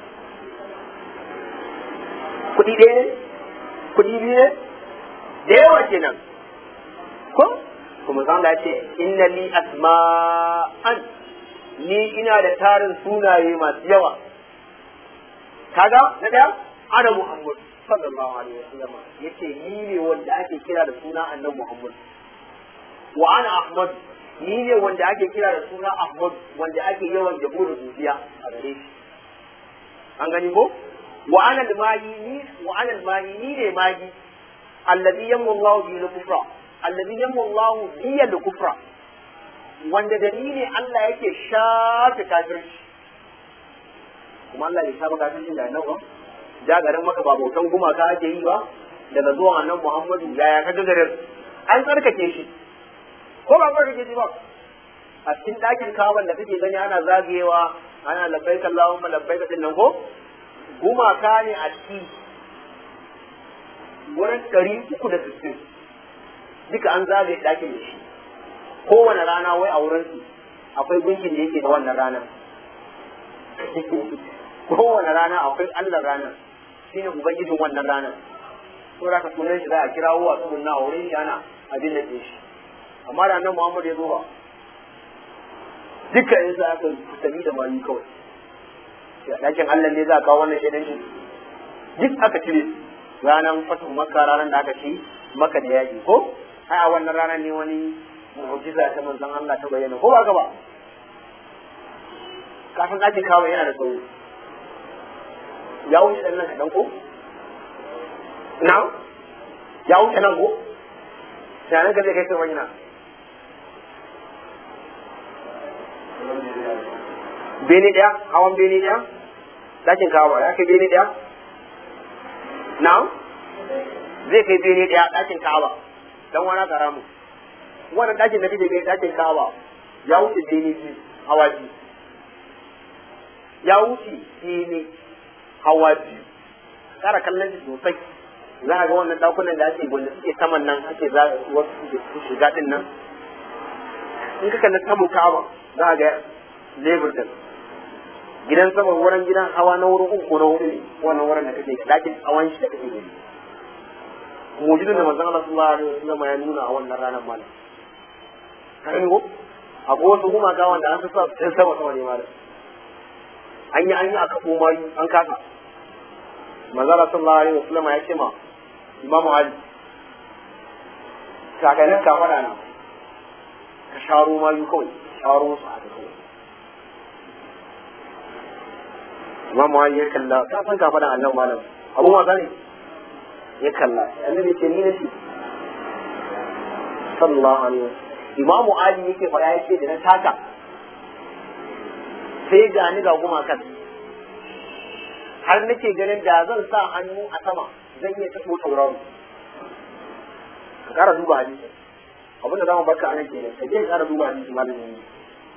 kudi ɗaya ne kudi biyu ne da yawa kenan ko kuma zan ya ce inna li asma'an ni ina da tarin sunaye masu yawa kaga na daya ana muhammad sallallahu alaihi wasallam yace ni ne wanda ake kira da suna annabi muhammad wa ana ahmad ni ne wanda ake kira da suna ahmad wanda ake yawan jabo da zuciya a gare shi an gani ko wa ana al-mahi ni wa ana al-mahi ni ne mahi alladhi yammu Allah bi al-kufra alladhi yammu Allah bi al-kufra wanda da ni ne Allah yake shafe kafirci kuma Allah ya shafe kafirci da annabi da garin maka ba bautan gumaka ake yi ba daga zuwan annabi Muhammadu yaya ka ga garin an tsarkake shi ko ba tsarkake shi ba a cikin ɗakin kawan da kake gani ana zagayewa ana labbaika Allahumma labbaika din nan ko gumaka ne a ciki wurin ɗari uku da sittin duka an zagaye ɗakin da shi kowane rana wai a wurin su akwai gunkin da yake da wannan ranar kowane rana akwai Allah ranar shine ubangijin wannan ranar to da ka sunan shi za a kirawo a tsugun na wurin shi ana abin da shi amma da nan Muhammad ya zo ba duka in sa aka tabi da mani kawai dakin Allah ne za a kawo wannan shaidan shi duk aka cire ranar fatu makka ranar da aka ci maka da yaƙi ko ai a wannan ranar ne wani mu'jiza ta manzon Allah ta bayyana ko ba ka ba kafin ɗakin kawo yana da tsawo ya wuce ɗan nan kaɗan ko na ya wuce nan ko tunanin ka zai kai kai na bene ɗaya hawan bene ɗaya ɗakin kawo ya kai bene ɗaya na zai kai bene ɗaya ɗakin kawo dan wani karamu wannan ɗakin da kake gani ɗakin kawo ya wuce bene biyu hawa biyu ya wuce bene hawa biyu kara kallon shi sosai za a ga wannan dakunan da ake wanda suke saman nan ake za wasu su shiga din nan in ka kalli saman ka'aba za a ga lebur din gidan sama wurin gidan hawa na wurin uku na hudu ne wannan wurin da kake dakin hawan shi da kake gani mujidin da manzon Allah sallallahu alaihi wasallam ya nuna a wannan ranar malam kan go akwai wasu gumaka wanda an sa sun sama sama ne malam an yi an yi aka koma an kasa manzala sallallahu alaihi wasallam ya ce ma imamu ali sakanin ka fada na ka sharo ma yi kawai sharo su a kawai imamu ali ya kalla ka san ka fada annan malam abu wasa ne ya kalla annabi ce ni nace sallallahu alaihi wasallam imamu ali yake fada yake da na taka sai ga ni ga gumakan har nake ganin da zan sa hannu a sama zan iya taɓo tauraro ka ƙara duba hadisi abin da zamu barka anan kenan ka je ka ƙara duba hadisi malamin ne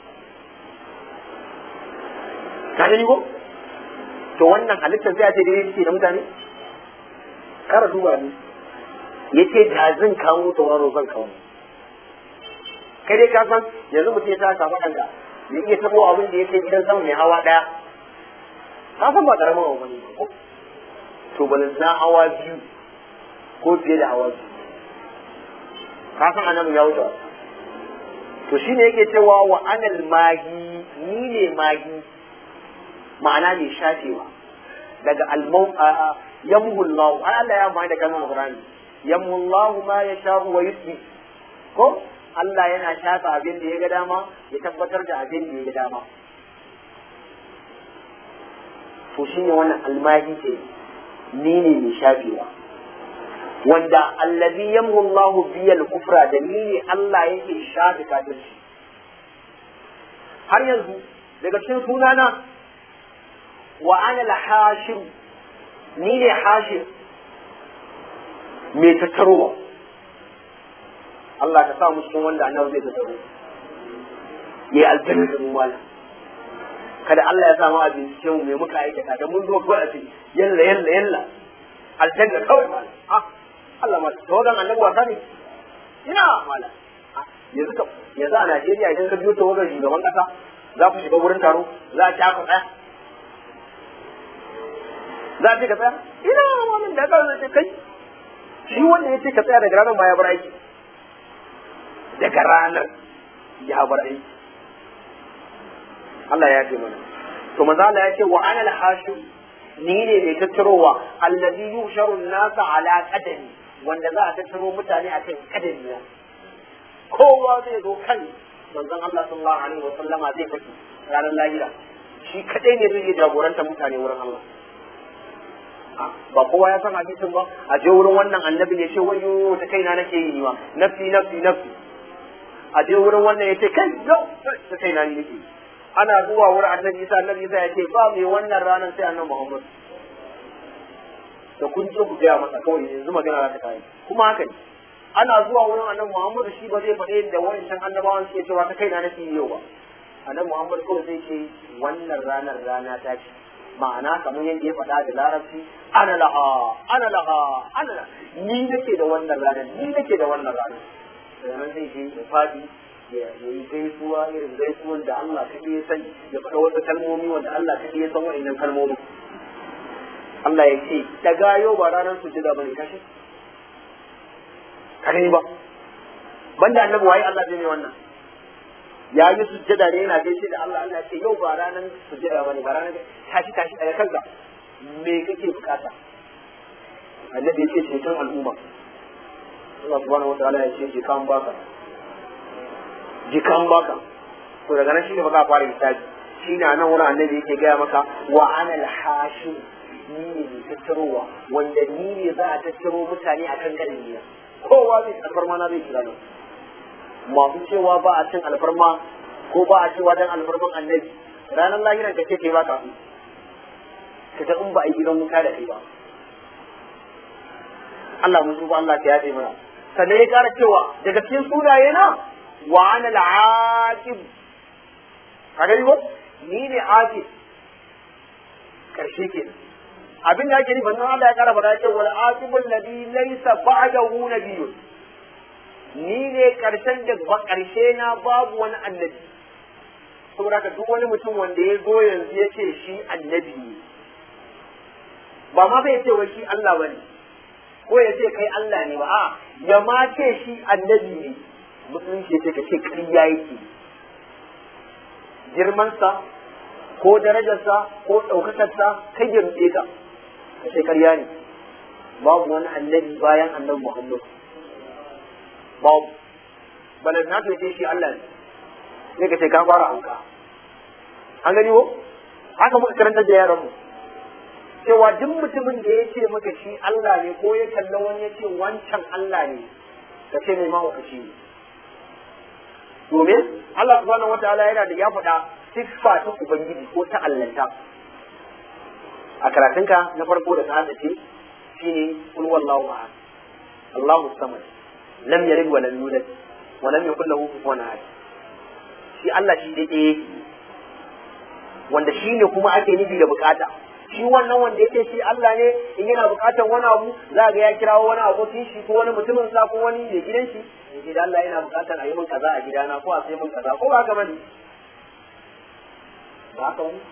ka gani ko to wannan halittar sai a ce dai yake da mutane ƙara duba ne yace da zan kawo tauraro zan kawo kai dai ka san yanzu mutum ya ta kafa kanka ya iya taɓo abin da yake gidan sama mai hawa ɗaya ka san ba karamin abu bane ko to balin na hawa biyu ko fiye da hawa biyu ka san annabi ya wuce to shine yake cewa wa anal magi ni ne magi ma'ana ne shafewa daga almau yamhu Allah ai Allah ya mai da kalmar Qur'ani yamhu Allahu ma yasha'u wa yuthbit ko Allah yana shafa abin da ya ga dama ya tabbatar da abin da ya ga dama to shine wannan almahi ke ni ne mai shafewa wanda allazi yamhu Allahu biyal kufra da ni ne Allah yake shafe kafirci har yanzu daga cikin sunana wa ana al-hashir ni ne hashir mai tattarowa Allah ka sa mu cikin wanda annabi zai tattaro ya aljanna da mu mala kada Allah ya samu abin cikin mai muka aikata da mun zo ko a ce yalla yalla yalla aljanna kawai mala ah Allah ma tawagan annabi wasa ne ina mala yanzu ka yanzu a Najeriya idan ka biyo tawagan shugaban kasa za ku shiga wurin taro za a ci aka tsaya za a ce ka tsaya ina malam da ka zai kai shi wanda ya ce ka tsaya daga ranar ma ya bar aiki daga ranar ya bar aiki Allah ya ce mana to maza Allah ya ce wa ana al-hashim ni ne mai tattarowa allazi yusharu nasa ala qadami wanda za a tattaro mutane a kan kadami na kowa zai zo kan manzon Allah sallallahu alaihi wa sallama zai fito ranar lahira shi kadai ne zai iya jagoranta mutane wurin Allah ba kowa ya san hadisin ba a je wurin wannan annabi ya ce wayo ta kaina nake yi ma nafsi nafsi nafsi a je wurin wannan ya ce kai yau ta kaina ni nake ana zuwa wurin annabi isa annabi isa ya ce ba mai wannan ranar sai annabi muhammad da kun je ku gaya masa kawai yanzu magana za ta kai kuma haka ne ana zuwa wurin annabi muhammad shi ba zai faɗe da wayancan annabawan suke cewa ta kaina nake yi yau ba annabi muhammad kawai zai ce wannan ranar rana ta ce ma'ana kamar yadda ya faɗa da larabci ana laha ana laha ana laha ni nake da wannan ranar ni nake da wannan ranar sannan zai je ya faɗi ya yi gaisuwa irin gaisuwan da Allah kaɗai ya sani ya faɗa wasu kalmomi wanda Allah kaɗai ya san wa'annan kalmomin Allah ya ce daga yau ba ranar sujjada bane kashi kare ba banda annabi waye Allah zai mai wannan ya yi sujjada ne yana gaishe da Allah Allah ce yau ba ranar sujjada bane ba ranar tashi tashi daga kanka me kake bukata annabi ya ce ceton al'umma Allah subhanahu wa ta'ala ya ce jikan baka jikan baka to daga nan shine ba za a fara misali shine nan wurin annabi yake gaya maka wa ana al-hashim ni ne mai tattarowa wanda ni ne za a tattaro mutane akan ganin niyya kowa zai alfarma na zai kira nan masu cewa ba a cin alfarma ko ba a cewa dan alfarman annabi ranar lahiran ka ce kai ba ka ka ta in ba a yi gidan wuta da kai ba Allah mun tuba Allah ka yafe mana sannan ya kara cewa daga cikin sunaye na wa ana al-aqib ka gani ko ni ne aqib karshe ke abin da ake nufi nan Allah ya kara bada cewa wal aqibul ladhi laysa ba'dahu nabiyyun ni ne karshen da ba karshe na babu wani annabi saboda ka duk wani mutum wanda ya zo yanzu ya ce shi annabi ne ba ma zai ce wai shi Allah bane ko ya ce kai Allah ne ba a ya ma ce shi annabi ne musulunci ce ka ce ƙarya yake girmansa ko darajarsa ko ɗaukakarsa kai girme ka ka ce ƙarya ne babu wani annabi bayan annabi Muhammad babu balan na ce shi Allah ne sai ka ce ka fara hauka an gani wo haka muka karanta da yaran mu cewa duk mutumin da ya ce maka shi Allah ne ko ya kalla wani ya ce wancan Allah ne ka ce mai mahaukaci ne domin Allah subhanahu wataala yana da ya faɗa siffa ta ubangiji ko ta allanta a karatunka na farko da ka haddace shine kul wallahu ahad Allahu samad lam yalid wa lam yulad wa lam yakul lahu kufuwan ahad shi Allah shi dai ɗaya wanda shi ne kuma ake nufi da bukata shi wannan wanda yake shi Allah ne in yana bukatar wani abu za ga ya kirawo wani abokin shi ko wani mutumin sa ko wani mai gidan shi yake da Allah yana bukatar a yi min kaza a gidana ko a sai min kaza ko ba haka bane ba haka wani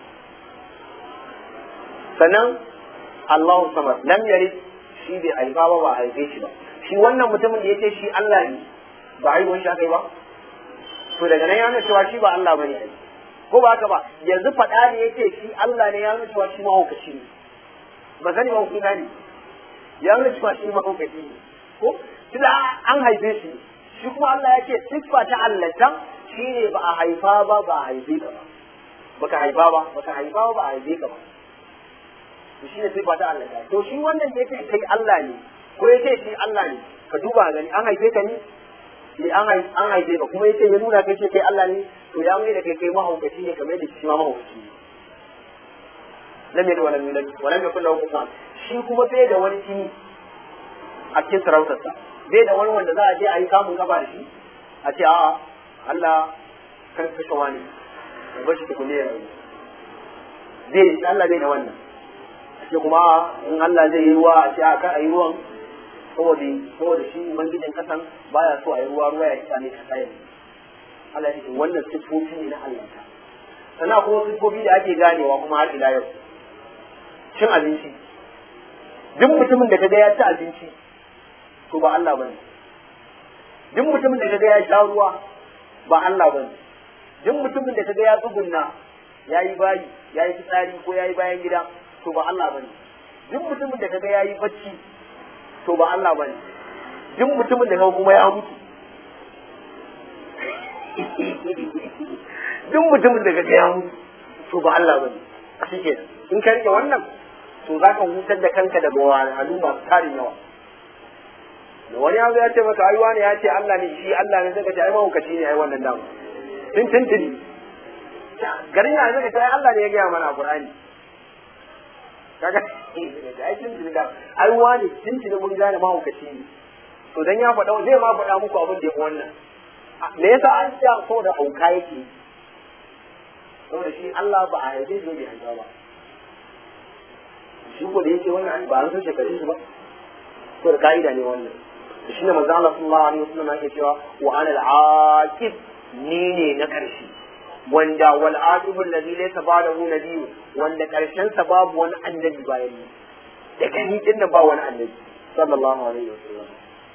sannan Allahu samad lam yalid shi bai haifa ba ba haife shi ba shi wannan mutumin da yake shi Allah ne ba haihuwar shi aka yi ba to daga nan ya nuna cewa shi ba Allah bane ko ba haka ba yanzu faɗa ne yake shi Allah ne ya nuna cewa shi mahaukaci ne ba sani mahaukaci ne ya nuna cewa shi mahaukaci ne ko tunda an haife shi shi kuma Allah ya ce siffa ta allanta shine ba a haifa ba ba a haife ka ba baka haifa ba baka haifa ba ba a haife ka ba to shine siffa ta allanta to shi wannan ya ce kai Allah ne ko ya ce shi Allah ne ka duba gani an haife ka ne ne an haife ka kuma ya ce ya nuna kai ce kai Allah ne to ya mai da kai kai mahaukaci ne kamar da shi ma mahaukaci ne lam yalid walam yulad walam yakul lahu kufuwan shi kuma bai da wani kini a cikin sarautarsa bai da wani wanda za a je a yi kamun gaba da shi a ce a'a Allah kan kashe wani ya bar shi tukune ya rayu bai da Allah bai da wannan a ce kuma in Allah zai yi ruwa a ce a kan a yi ruwan saboda saboda shi ubangijin kasan baya so a yi ruwa ruwa ya kisa ne kasa ya Allah ya ce wannan siffofi ne na Allah ta sannan kuma siffofi da ake ganewa kuma har ila yau cin abinci duk mutumin da kaga ya ci abinci to ba Allah bane duk mutumin da kaga ya sha ruwa ba Allah bane duk mutumin da kaga ya tsugunna ya yi bayi ya yi fitsari ko ya yi bayan gida to ba Allah bane duk mutumin da kaga ya yi bacci to ba Allah bane duk mutumin da kaga kuma ya mutu duk mutumin da kaga ya mutu to ba Allah bane shikenan in ka rike wannan to za ka hutar da kanka daga wahalhalu masu tarin yawa da wani abu ya ce maka ai wani ya ce Allah ne shi Allah ne zaka ce ai mahaukaci ne ai wannan damu tun tuntuni garin ya zaka ce ai Allah ne ya gaya mana a Qur'ani kaga ai tuntuni da ai wani tuntuni mun gane mahaukaci ne to dan ya faɗa zai ma faɗa muku abin da ya wannan me yasa an ce saboda hauka yake saboda shi Allah ba a haife shi bai haifa ba shi ko da yake wannan ba an san shekarun shi ba to da ka'ida ne wannan shi ne manzo Allah sallallahu alaihi wasallam yake cewa wa ana al-aqib ni ne na karshe wanda wal aqib alladhi laysa ba'dahu nabiyyu wanda karshen sa babu wani annabi bayan ni daga ni din nan ba wani annabi sallallahu alaihi wasallam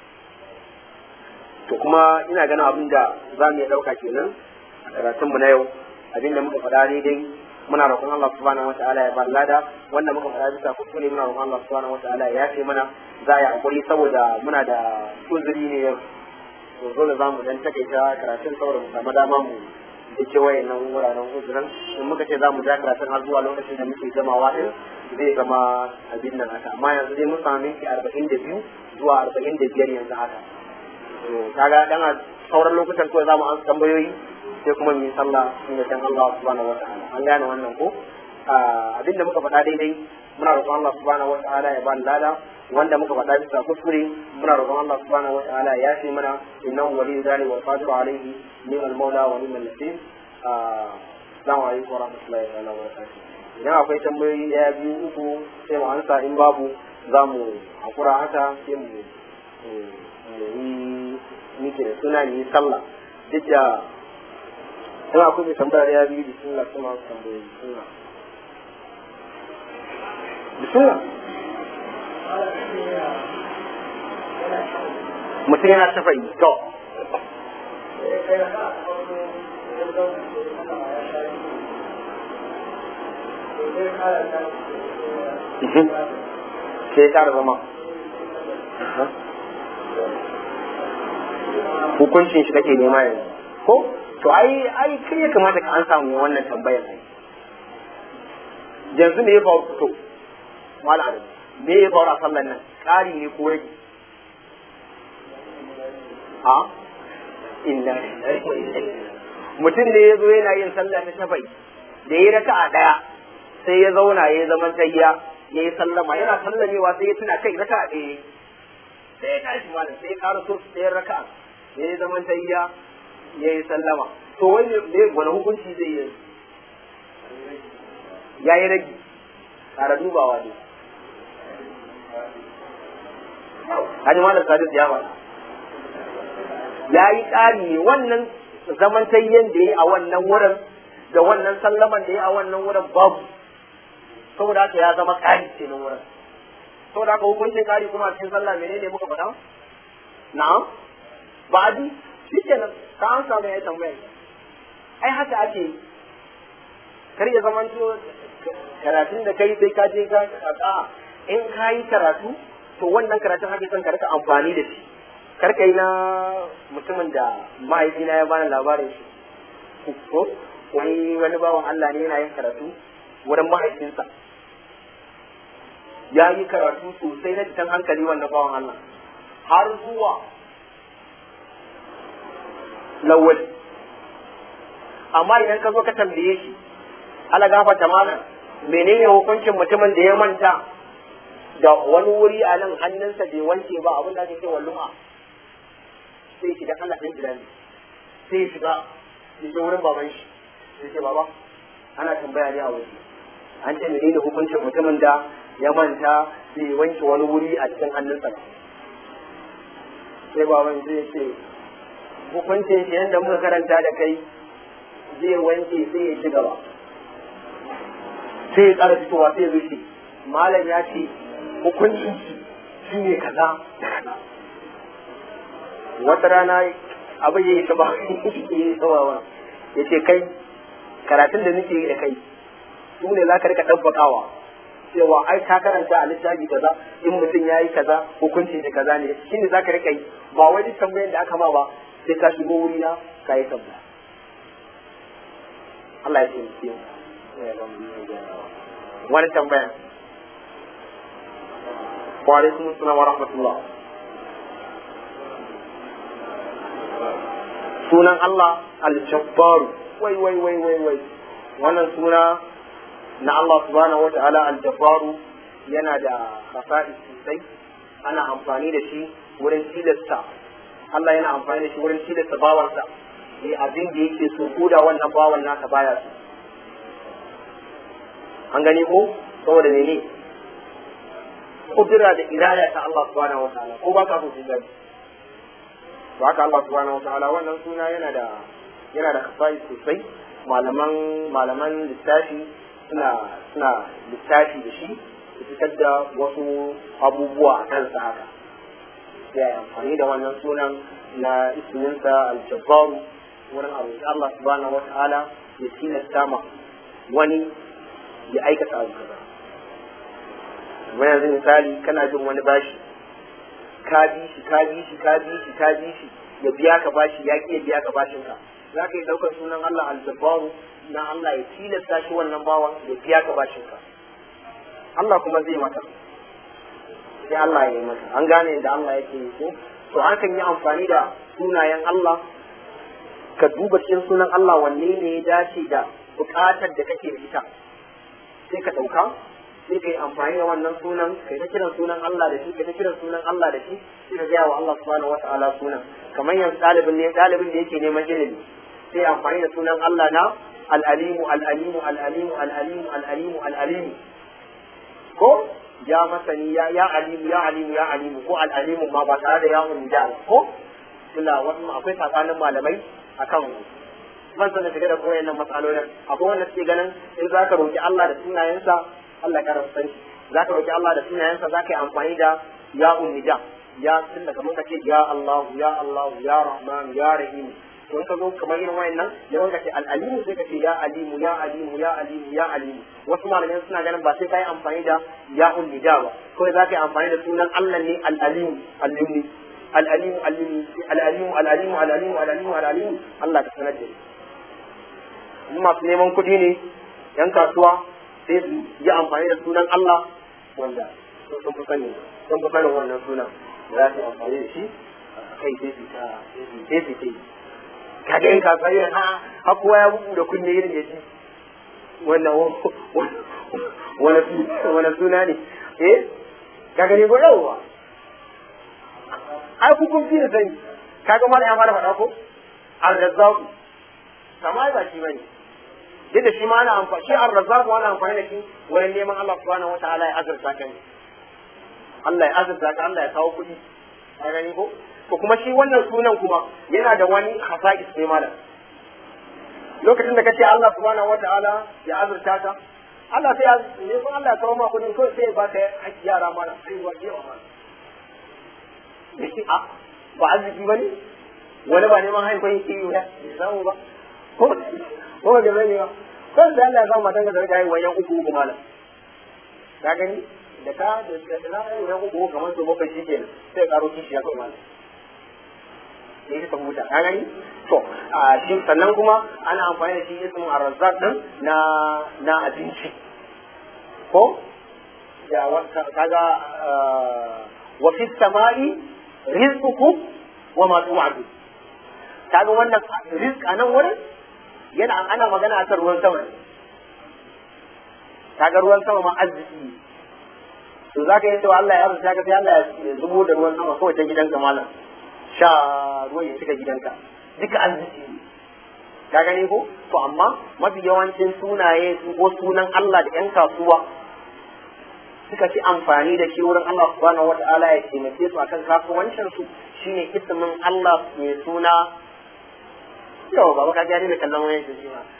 to kuma ina ganin abin da za mu iya dauka kenan a karatunmu na yau abin da muka faɗa ne dai muna roƙon Allah subhanahu wataala ya bar lada wanda muka faɗa bisa kuskure muna roƙon Allah subhanahu wataala ya yafe mana za a yi hakuri saboda muna da uzuri ne yau to dole za mu dan takaita karatun saboda mu samu dama mu da ke wayannan wuraren uzurin in muka ce za mu ja karatun har zuwa lokacin da muke gamawa din zai zama abin nan haka amma yanzu dai mun samu minti arba'in da biyu zuwa arba'in da biyar yanzu haka to kaga dan a sauran lokutan kawai za mu an tambayoyi sai kuma mu yi sallah inda can Allah subhanahu wataala an gane wannan ko abin da muka faɗa daidai muna roƙon Allah subhanahu wataala ya bani lada wanda muka faɗa bisa kuskure muna roƙon Allah subhanahu wataala ya yafe mana innahu waliyyu dhalik wal qadiru alayhi ni'mal maula wa ni'mal nasir assalamu alaikum wa rahmatullahi wa barakatuh idan akwai tambayoyi ɗaya biyu uku sai mu ansa in babu za mu hakura haka sai mu yi miki da suna ni sallah duk da in akwai mai tambaya ya biyu bismillah kuma su tambaye bismillah bismillah mutum yana shafa yi to ke ya kara zama hukuncin shi kake nema yanzu ko to ai ai kai ya kamata ka an samu wannan tambayar ne yanzu me ya faru to mala adam me ya faru a sallan nan ƙari ne ko rage a inna mutum ne ya zo yana yin sallah ta shafai da ya raka a ɗaya sai ya zauna ya zama tayya ya yi sallama yana sallamewa sai ya tuna kai raka a ɗaya sai ya tashi malam sai ya ƙara so sai ya raka ya yi zaman tayya ya yi sallama to wani ne wani hukunci zai yi ya yi rage ƙara dubawa ne Hajji Malam Sadis ya faɗa. Ya yi ƙari ne wannan zaman tayyan da ya yi a wannan wurin da wannan sallaman da ya yi a wannan wurin babu. Saboda haka ya zama ƙari ce nan wurin. Saboda haka hukuncin ƙari kuma a cikin sallah menene muka faɗa? Na'am. Ba'adi shi kenan ka an samu ya tambaya. Ai haka ake yi. Kar ya zamanto karatun da kai sai ka je ka a in ka yi karatu to wannan karatun ake son ka rika amfani da shi kar ka yi na mutumin da mahaifina ya bani labarin shi ko wani wani bawan Allah ne yana yin karatu wurin mahaifinsa ya yi karatu sosai na jikin hankali wannan bawan Allah har zuwa lawali amma idan ka zo ka tambaye shi ala gafata malam menene hukuncin mutumin da ya manta da wani wuri a nan hannunsa bai wanke ba abin da ake cewa luma sai shiga Allah ɗin gida ne sai shiga ya je wurin baban shi sai ce baba ana tambaya ne a waje an ce menene hukuncin mutumin da ya manta bai wanke wani wuri a cikin hannunsa ba sai baban zai ce hukuncin shi yadda muka karanta da kai zai wanke sai ya ci gaba sai ya ƙara fitowa sai ya zuci malam ya ce hukuncin shi shi ne kaza wata rana abin ya yi saba ya yi sabawa ya ce kai karatun da nake yi da kai su ne za ka rika ɗabbakawa cewa ai ka karanta a littafi kaza in mutum ya yi kaza hukunci da kaza ne shi ne za ka rika yi ba wai duk tambayar da aka ma ba sai ka shigo wuri na ka yi tambaya Allah ya ce wani tambaya wa alaikum assalam wa rahmatullah sunan Allah al-jabbar wai wai wai wai wai wannan suna na Allah subhanahu wa ta'ala al-jabbar yana da khasa'is sosai ana amfani da shi wurin tilasta Allah yana amfani da shi wurin tilasta bawansa ne abin da yake so ko da wannan bawan naka baya so an gani ko saboda mene kudura da iraya ta Allah subhanahu wa ta'ala ko ba ka so gani to haka Allah subhanahu wa ta'ala wannan suna yana da yana da kafai sosai malaman malaman littafi suna suna littafi da shi su fitar da wasu abubuwa a kansa haka sai amfani da wannan sunan na isminsa al-jabbaru wurin abu Allah subhanahu wa ta'ala ya tilasta ma wani ya aikata abu kaza wani yanzu misali kana jin wani bashi ka bi shi ka bi shi ka bi shi ka bi shi ya biya ka bashi ya ki ya biya ka bashin ka za ka yi ɗaukar sunan Allah al-jabbaru na Allah ya tilasta shi wannan bawan ya biya ka bashin ka Allah kuma zai maka sai Allah ya yi maka an gane da Allah yake yi ko to hakan yi amfani da sunayen Allah ka duba cikin sunan Allah wanne ne ya dace da buƙatar da kake da ita sai ka ɗauka sai ka yi amfani da wannan sunan kai ta kiran sunan Allah da shi kai ta kiran sunan Allah da shi sai ka gaya wa Allah subhanahu wata'ala sunan kamar yanzu ɗalibin ne ɗalibin da yake neman ilimi sai amfani da sunan Allah na al-alimu al-alimu al-alimu al-alimu al-alimu al-alimu ko ya masani ya ya alimu ya alimu ya alimu ko al-alimu ma ba tare da yawon da ko tunda wasu akwai tsakanin malamai akan ban san da shiga da koyan nan matsalolin akwai wanda suke ganin in za ka roki Allah da sunayensa Allah ka rasu sanki za ka roki Allah da sunayensa za ka yi amfani da ya unnida ya tun da kamar ka ce ya Allah ya Allah ya Rahman ya Rahim to in ka zo kamar irin wayannan ya wanka ce al-alimu sai ka ce ya alimu ya alimu ya alimu ya alimu wasu malamai suna ganin ba sai ka yi amfani da ya unnida ba kawai za ka yi amfani da sunan Allah ne al-alimu al-alimu al-alimu al-alimu al-alimu al-alimu al-alimu al-alimu al-alimu Allah ka sanar da ni in masu neman kuɗi ne yan kasuwa sai su yi amfani da sunan Allah wanda sun fi sani sun fi sanin wannan sunan da za su yi amfani da shi kai sai su ta sai su ta kaga yan kasuwa yin ha ha kowa ya bugu da kunne irin da shi wannan wani suna ne eh kaga ne ko yawwa ai ku kun fi da sani kaga ma ya fara faɗa ko al-razzaqu kama ba shi bane duk da shi ma ana amfani shi ar-razzaq ana amfani da shi wurin neman Allah subhanahu wataala ya azurta ka ne Allah ya azurta ka Allah ya kawo kuɗi a gani ko to kuma shi wannan sunan kuma yana da wani hasa'is ne malam lokacin da kace Allah subhanahu wataala ya azurta ka Allah sai ya ne ko Allah ya kawo ma kuɗin ko sai ya baka haƙƙi yara malam sai wa jewa malam a ba arziki bane wani ba neman haifan yake yi ya samu ba ko ko ga zai ba kan da Allah ya samu matan ka da rika yin wayan uku uku malam ka gani da ka da da na yi ran uku kamar su bakwai shi kenan sai ka karo kishi ya kai malam ne ka huta ka gani to a shi sannan kuma ana amfani da shi ismin arzaq din na na abinci ko ya wata kaga wa fi samai rizqukum wa ma tu'adu kaga wannan rizq a nan wurin yana ana magana akan ruwan sama ne kaga ruwan sama ma arziki to za ka yi cewa Allah ya arzuta ka sai Allah ya zubo da ruwan sama kawai ta gidanka malam sha ruwan ya cika gidanka duka arziki ne ka gani ko to amma mafi yawancin sunaye ko sunan Allah da 'yan kasuwa suka ci amfani da shi wurin Allah subhanahu wata'ala ya taimake su akan kasuwancin su shine ismin Allah mai suna yau ba ka gani da kallon wayan shi ma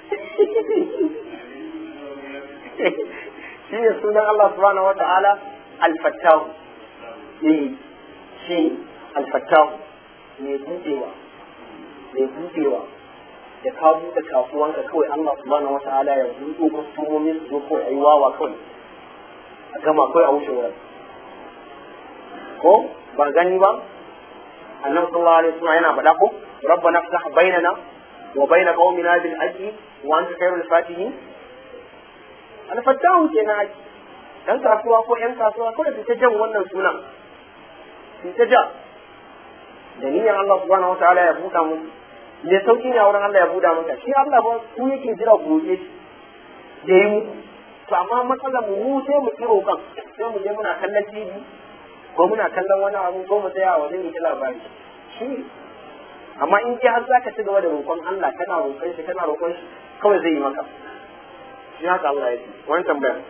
shi ne sunan Allah subhanahu wata'ala al-fattahu eh shi al-fattahu mai budewa mai budewa da ka buɗe kasuwanka kawai Allah subhanahu wata'ala ya buɗe kwastomomin su zo kawai ayi wawa kawai a gama kawai a wuce wurin ko ba gani ba annabi sallallahu alaihi wasallam yana faɗa ko rabbana ftah bainana wa baina qaumina bil haqqi wa anta khairul fatihin al fatahu kenan haƙi dan kasuwa ko yan kasuwa ko da ta jan wannan sunan su ta ja da niyyar Allah subhanahu wataala ya buɗa mu me sauki ne a wurin Allah ya buɗa maka shi Allah ba ku yake jira gobe shi da yi muku to amma matsalar mu mu sai mu kiro kan sai mu je muna kallon TV ko muna kallon wani abu ko mu tsaya wajen yi labari shi amma in ji har zaka ci gaba da roƙon Allah kana roƙon shi kana roƙon shi kawai zai yi maka shi haka Allah ya ce wani tambaya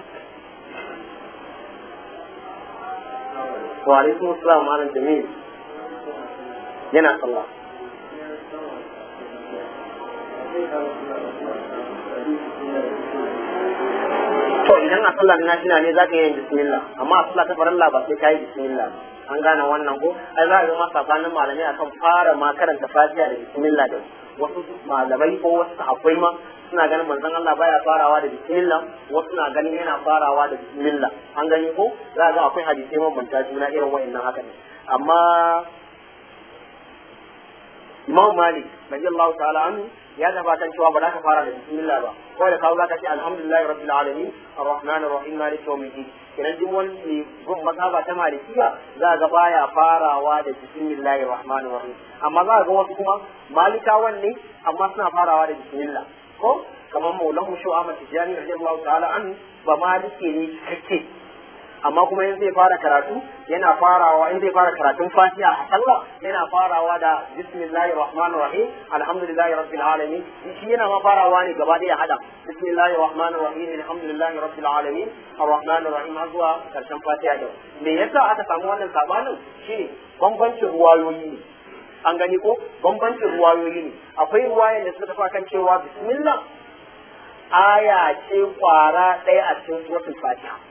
wa alaikum assalam malam jamil yana sallah to idan a sallar nafila ne za ka yi bismillah amma a sallar ta farilla ba sai ka yi bismillah an gane wannan ko ai za a ga masa sabanin malamai akan fara ma karanta fatiha da bismillah da wasu malamai ko wasu sahabbai ma suna ganin manzon Allah baya farawa da bismillah wasu na ganin yana farawa da bismillah an gani ko za a ga akwai hadisai mabanta juna irin wa'annan haka ne amma Imam Malik radiyallahu ta'ala anhu ya zaba kan cewa ba za ka fara da bismillah ba ko da kawo za ka ce alhamdulillahi rabbil alamin arrahmanir rahim maliki yawmiddin idan duk wani ne gun mazhaba ta malikiya za ga baya farawa da bismillahir rahmanir rahim amma za ga wasu kuma malikawan ne amma suna farawa da bismillah ko kamar maulan mu shu'a mata tijani radiyallahu ta'ala anhu ba malike ne cikakke amma kuma in zai fara karatu yana farawa in zai fara karatun fatiha a sallah yana farawa da bismillahir rahmanir rahim alhamdulillahi rabbil alamin shi yana ma farawa ne gaba daya hada bismillahir rahmanir rahim alhamdulillahi rabbil alamin arrahmanir rahim har zuwa karshen fatiha da me yasa aka samu wannan sabanin shine bambancin ruwayoyi ne an gani ko bambancin ruwayoyi ne akwai ruwayan da suka tafi kan cewa bismillah aya ce kwara ɗaya a cikin suratul fatiha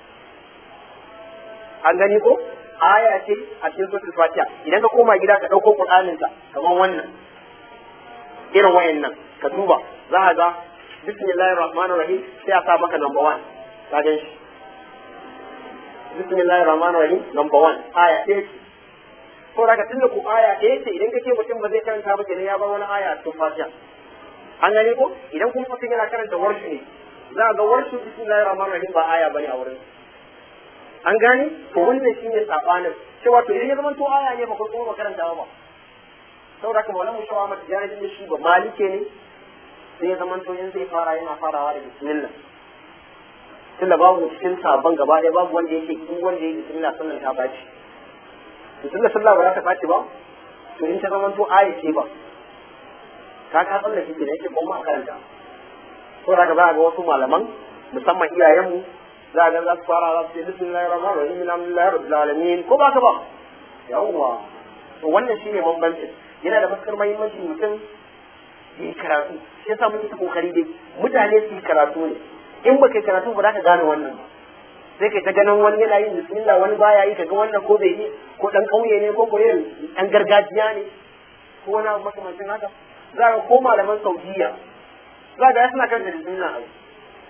an gani ko aya ce a cikin suratul fatiha idan ka koma gida ka dauko qur'anin ka kamar wannan irin wayannan ka duba za ka ga bismillahir rahmanir rahim sai a sa maka number 1 ka gan shi bismillahir rahmanir rahim number 1 aya ce ko da ka tunda ku aya ɗaya ce idan kake mutum ba zai karanta ba kenan ya bar wani aya a cikin fatiha an gani ko idan kuma mutum yana karanta warshu ne za ga warshu bismillahir rahmanir rahim ba aya bane a wurin an gane to wannan shi ne sabanin cewa to idan ya zama to aya ne ba ko kuma makaranta ba saboda kuma wannan mushawa mata jari da shi ba malike ne sai ya zama to in zai fara yana farawa da bismillah tunda babu cikin sabon gaba ɗaya babu wanda yake in wanda yake bismillah sannan ta baci to tunda sallah ba za ta baci ba to in ta zama to aya ce ba ka ka tsallake ki ne yake kuma makaranta saboda ka za ga wasu malaman musamman iyayenmu za a ga za su fara za su ce bismillahir rahmanir rahim alhamdulillahi rabbil alamin ko ba ka ba yawwa to wannan shine bambancin yana da matukar muhimmanci mutum yi karatu shi yasa muke ta kokari dai mutane su yi karatu ne in ba kai karatu ba za ka gane wannan ba sai kai ta ganin wani yana yin bismillah wani baya yi kaga wannan ko bai yi ko dan kauye ne ko ko irin dan gargajiya ne ko wani abu makamancin haka za ka ko malaman saudiya za ka suna kan da bismillah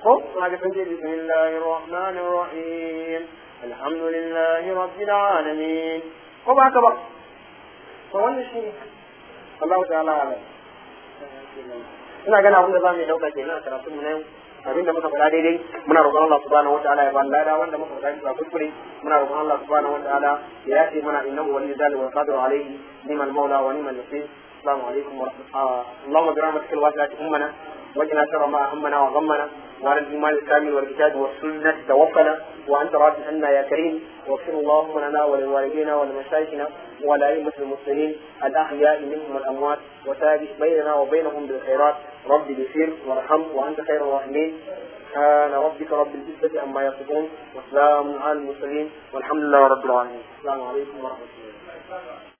ko ma ga sun ce bismillahir rahmanir rahim alhamdulillahi rabbil alamin ko ba haka ba to wannan shi Allah ta'ala alam ina gana abin da za mu yi dauka kenan a karatun mu na yau abinda muka faɗa daidai muna roƙon Allah subhanahu wataala ya bani lada wanda muka faɗa bisa kuskure muna roƙon Allah subhanahu wataala ya yafe mana innahu waliyyu dhalika wal qadiru alayhi ni'mal mawla wa ni'mal nasir assalamu alaikum wa rahmatullahi اللهم برحمتك الواسعة أمنا وجنا شر ما همنا وغمنا وعلى الإيمان الكامل والكتاب والسنة توفنا وأنت راض عنا يا كريم واغفر اللهم لنا ولوالدينا ولمشايخنا ولأئمة المسلمين الأحياء منهم والأموات وثابت بيننا وبينهم بالخيرات رب اغفر وارحم وأنت خير الراحمين سبحان ربك رب العزة عما يصفون وسلام على المرسلين والحمد لله رب العالمين السلام عليكم ورحمة الله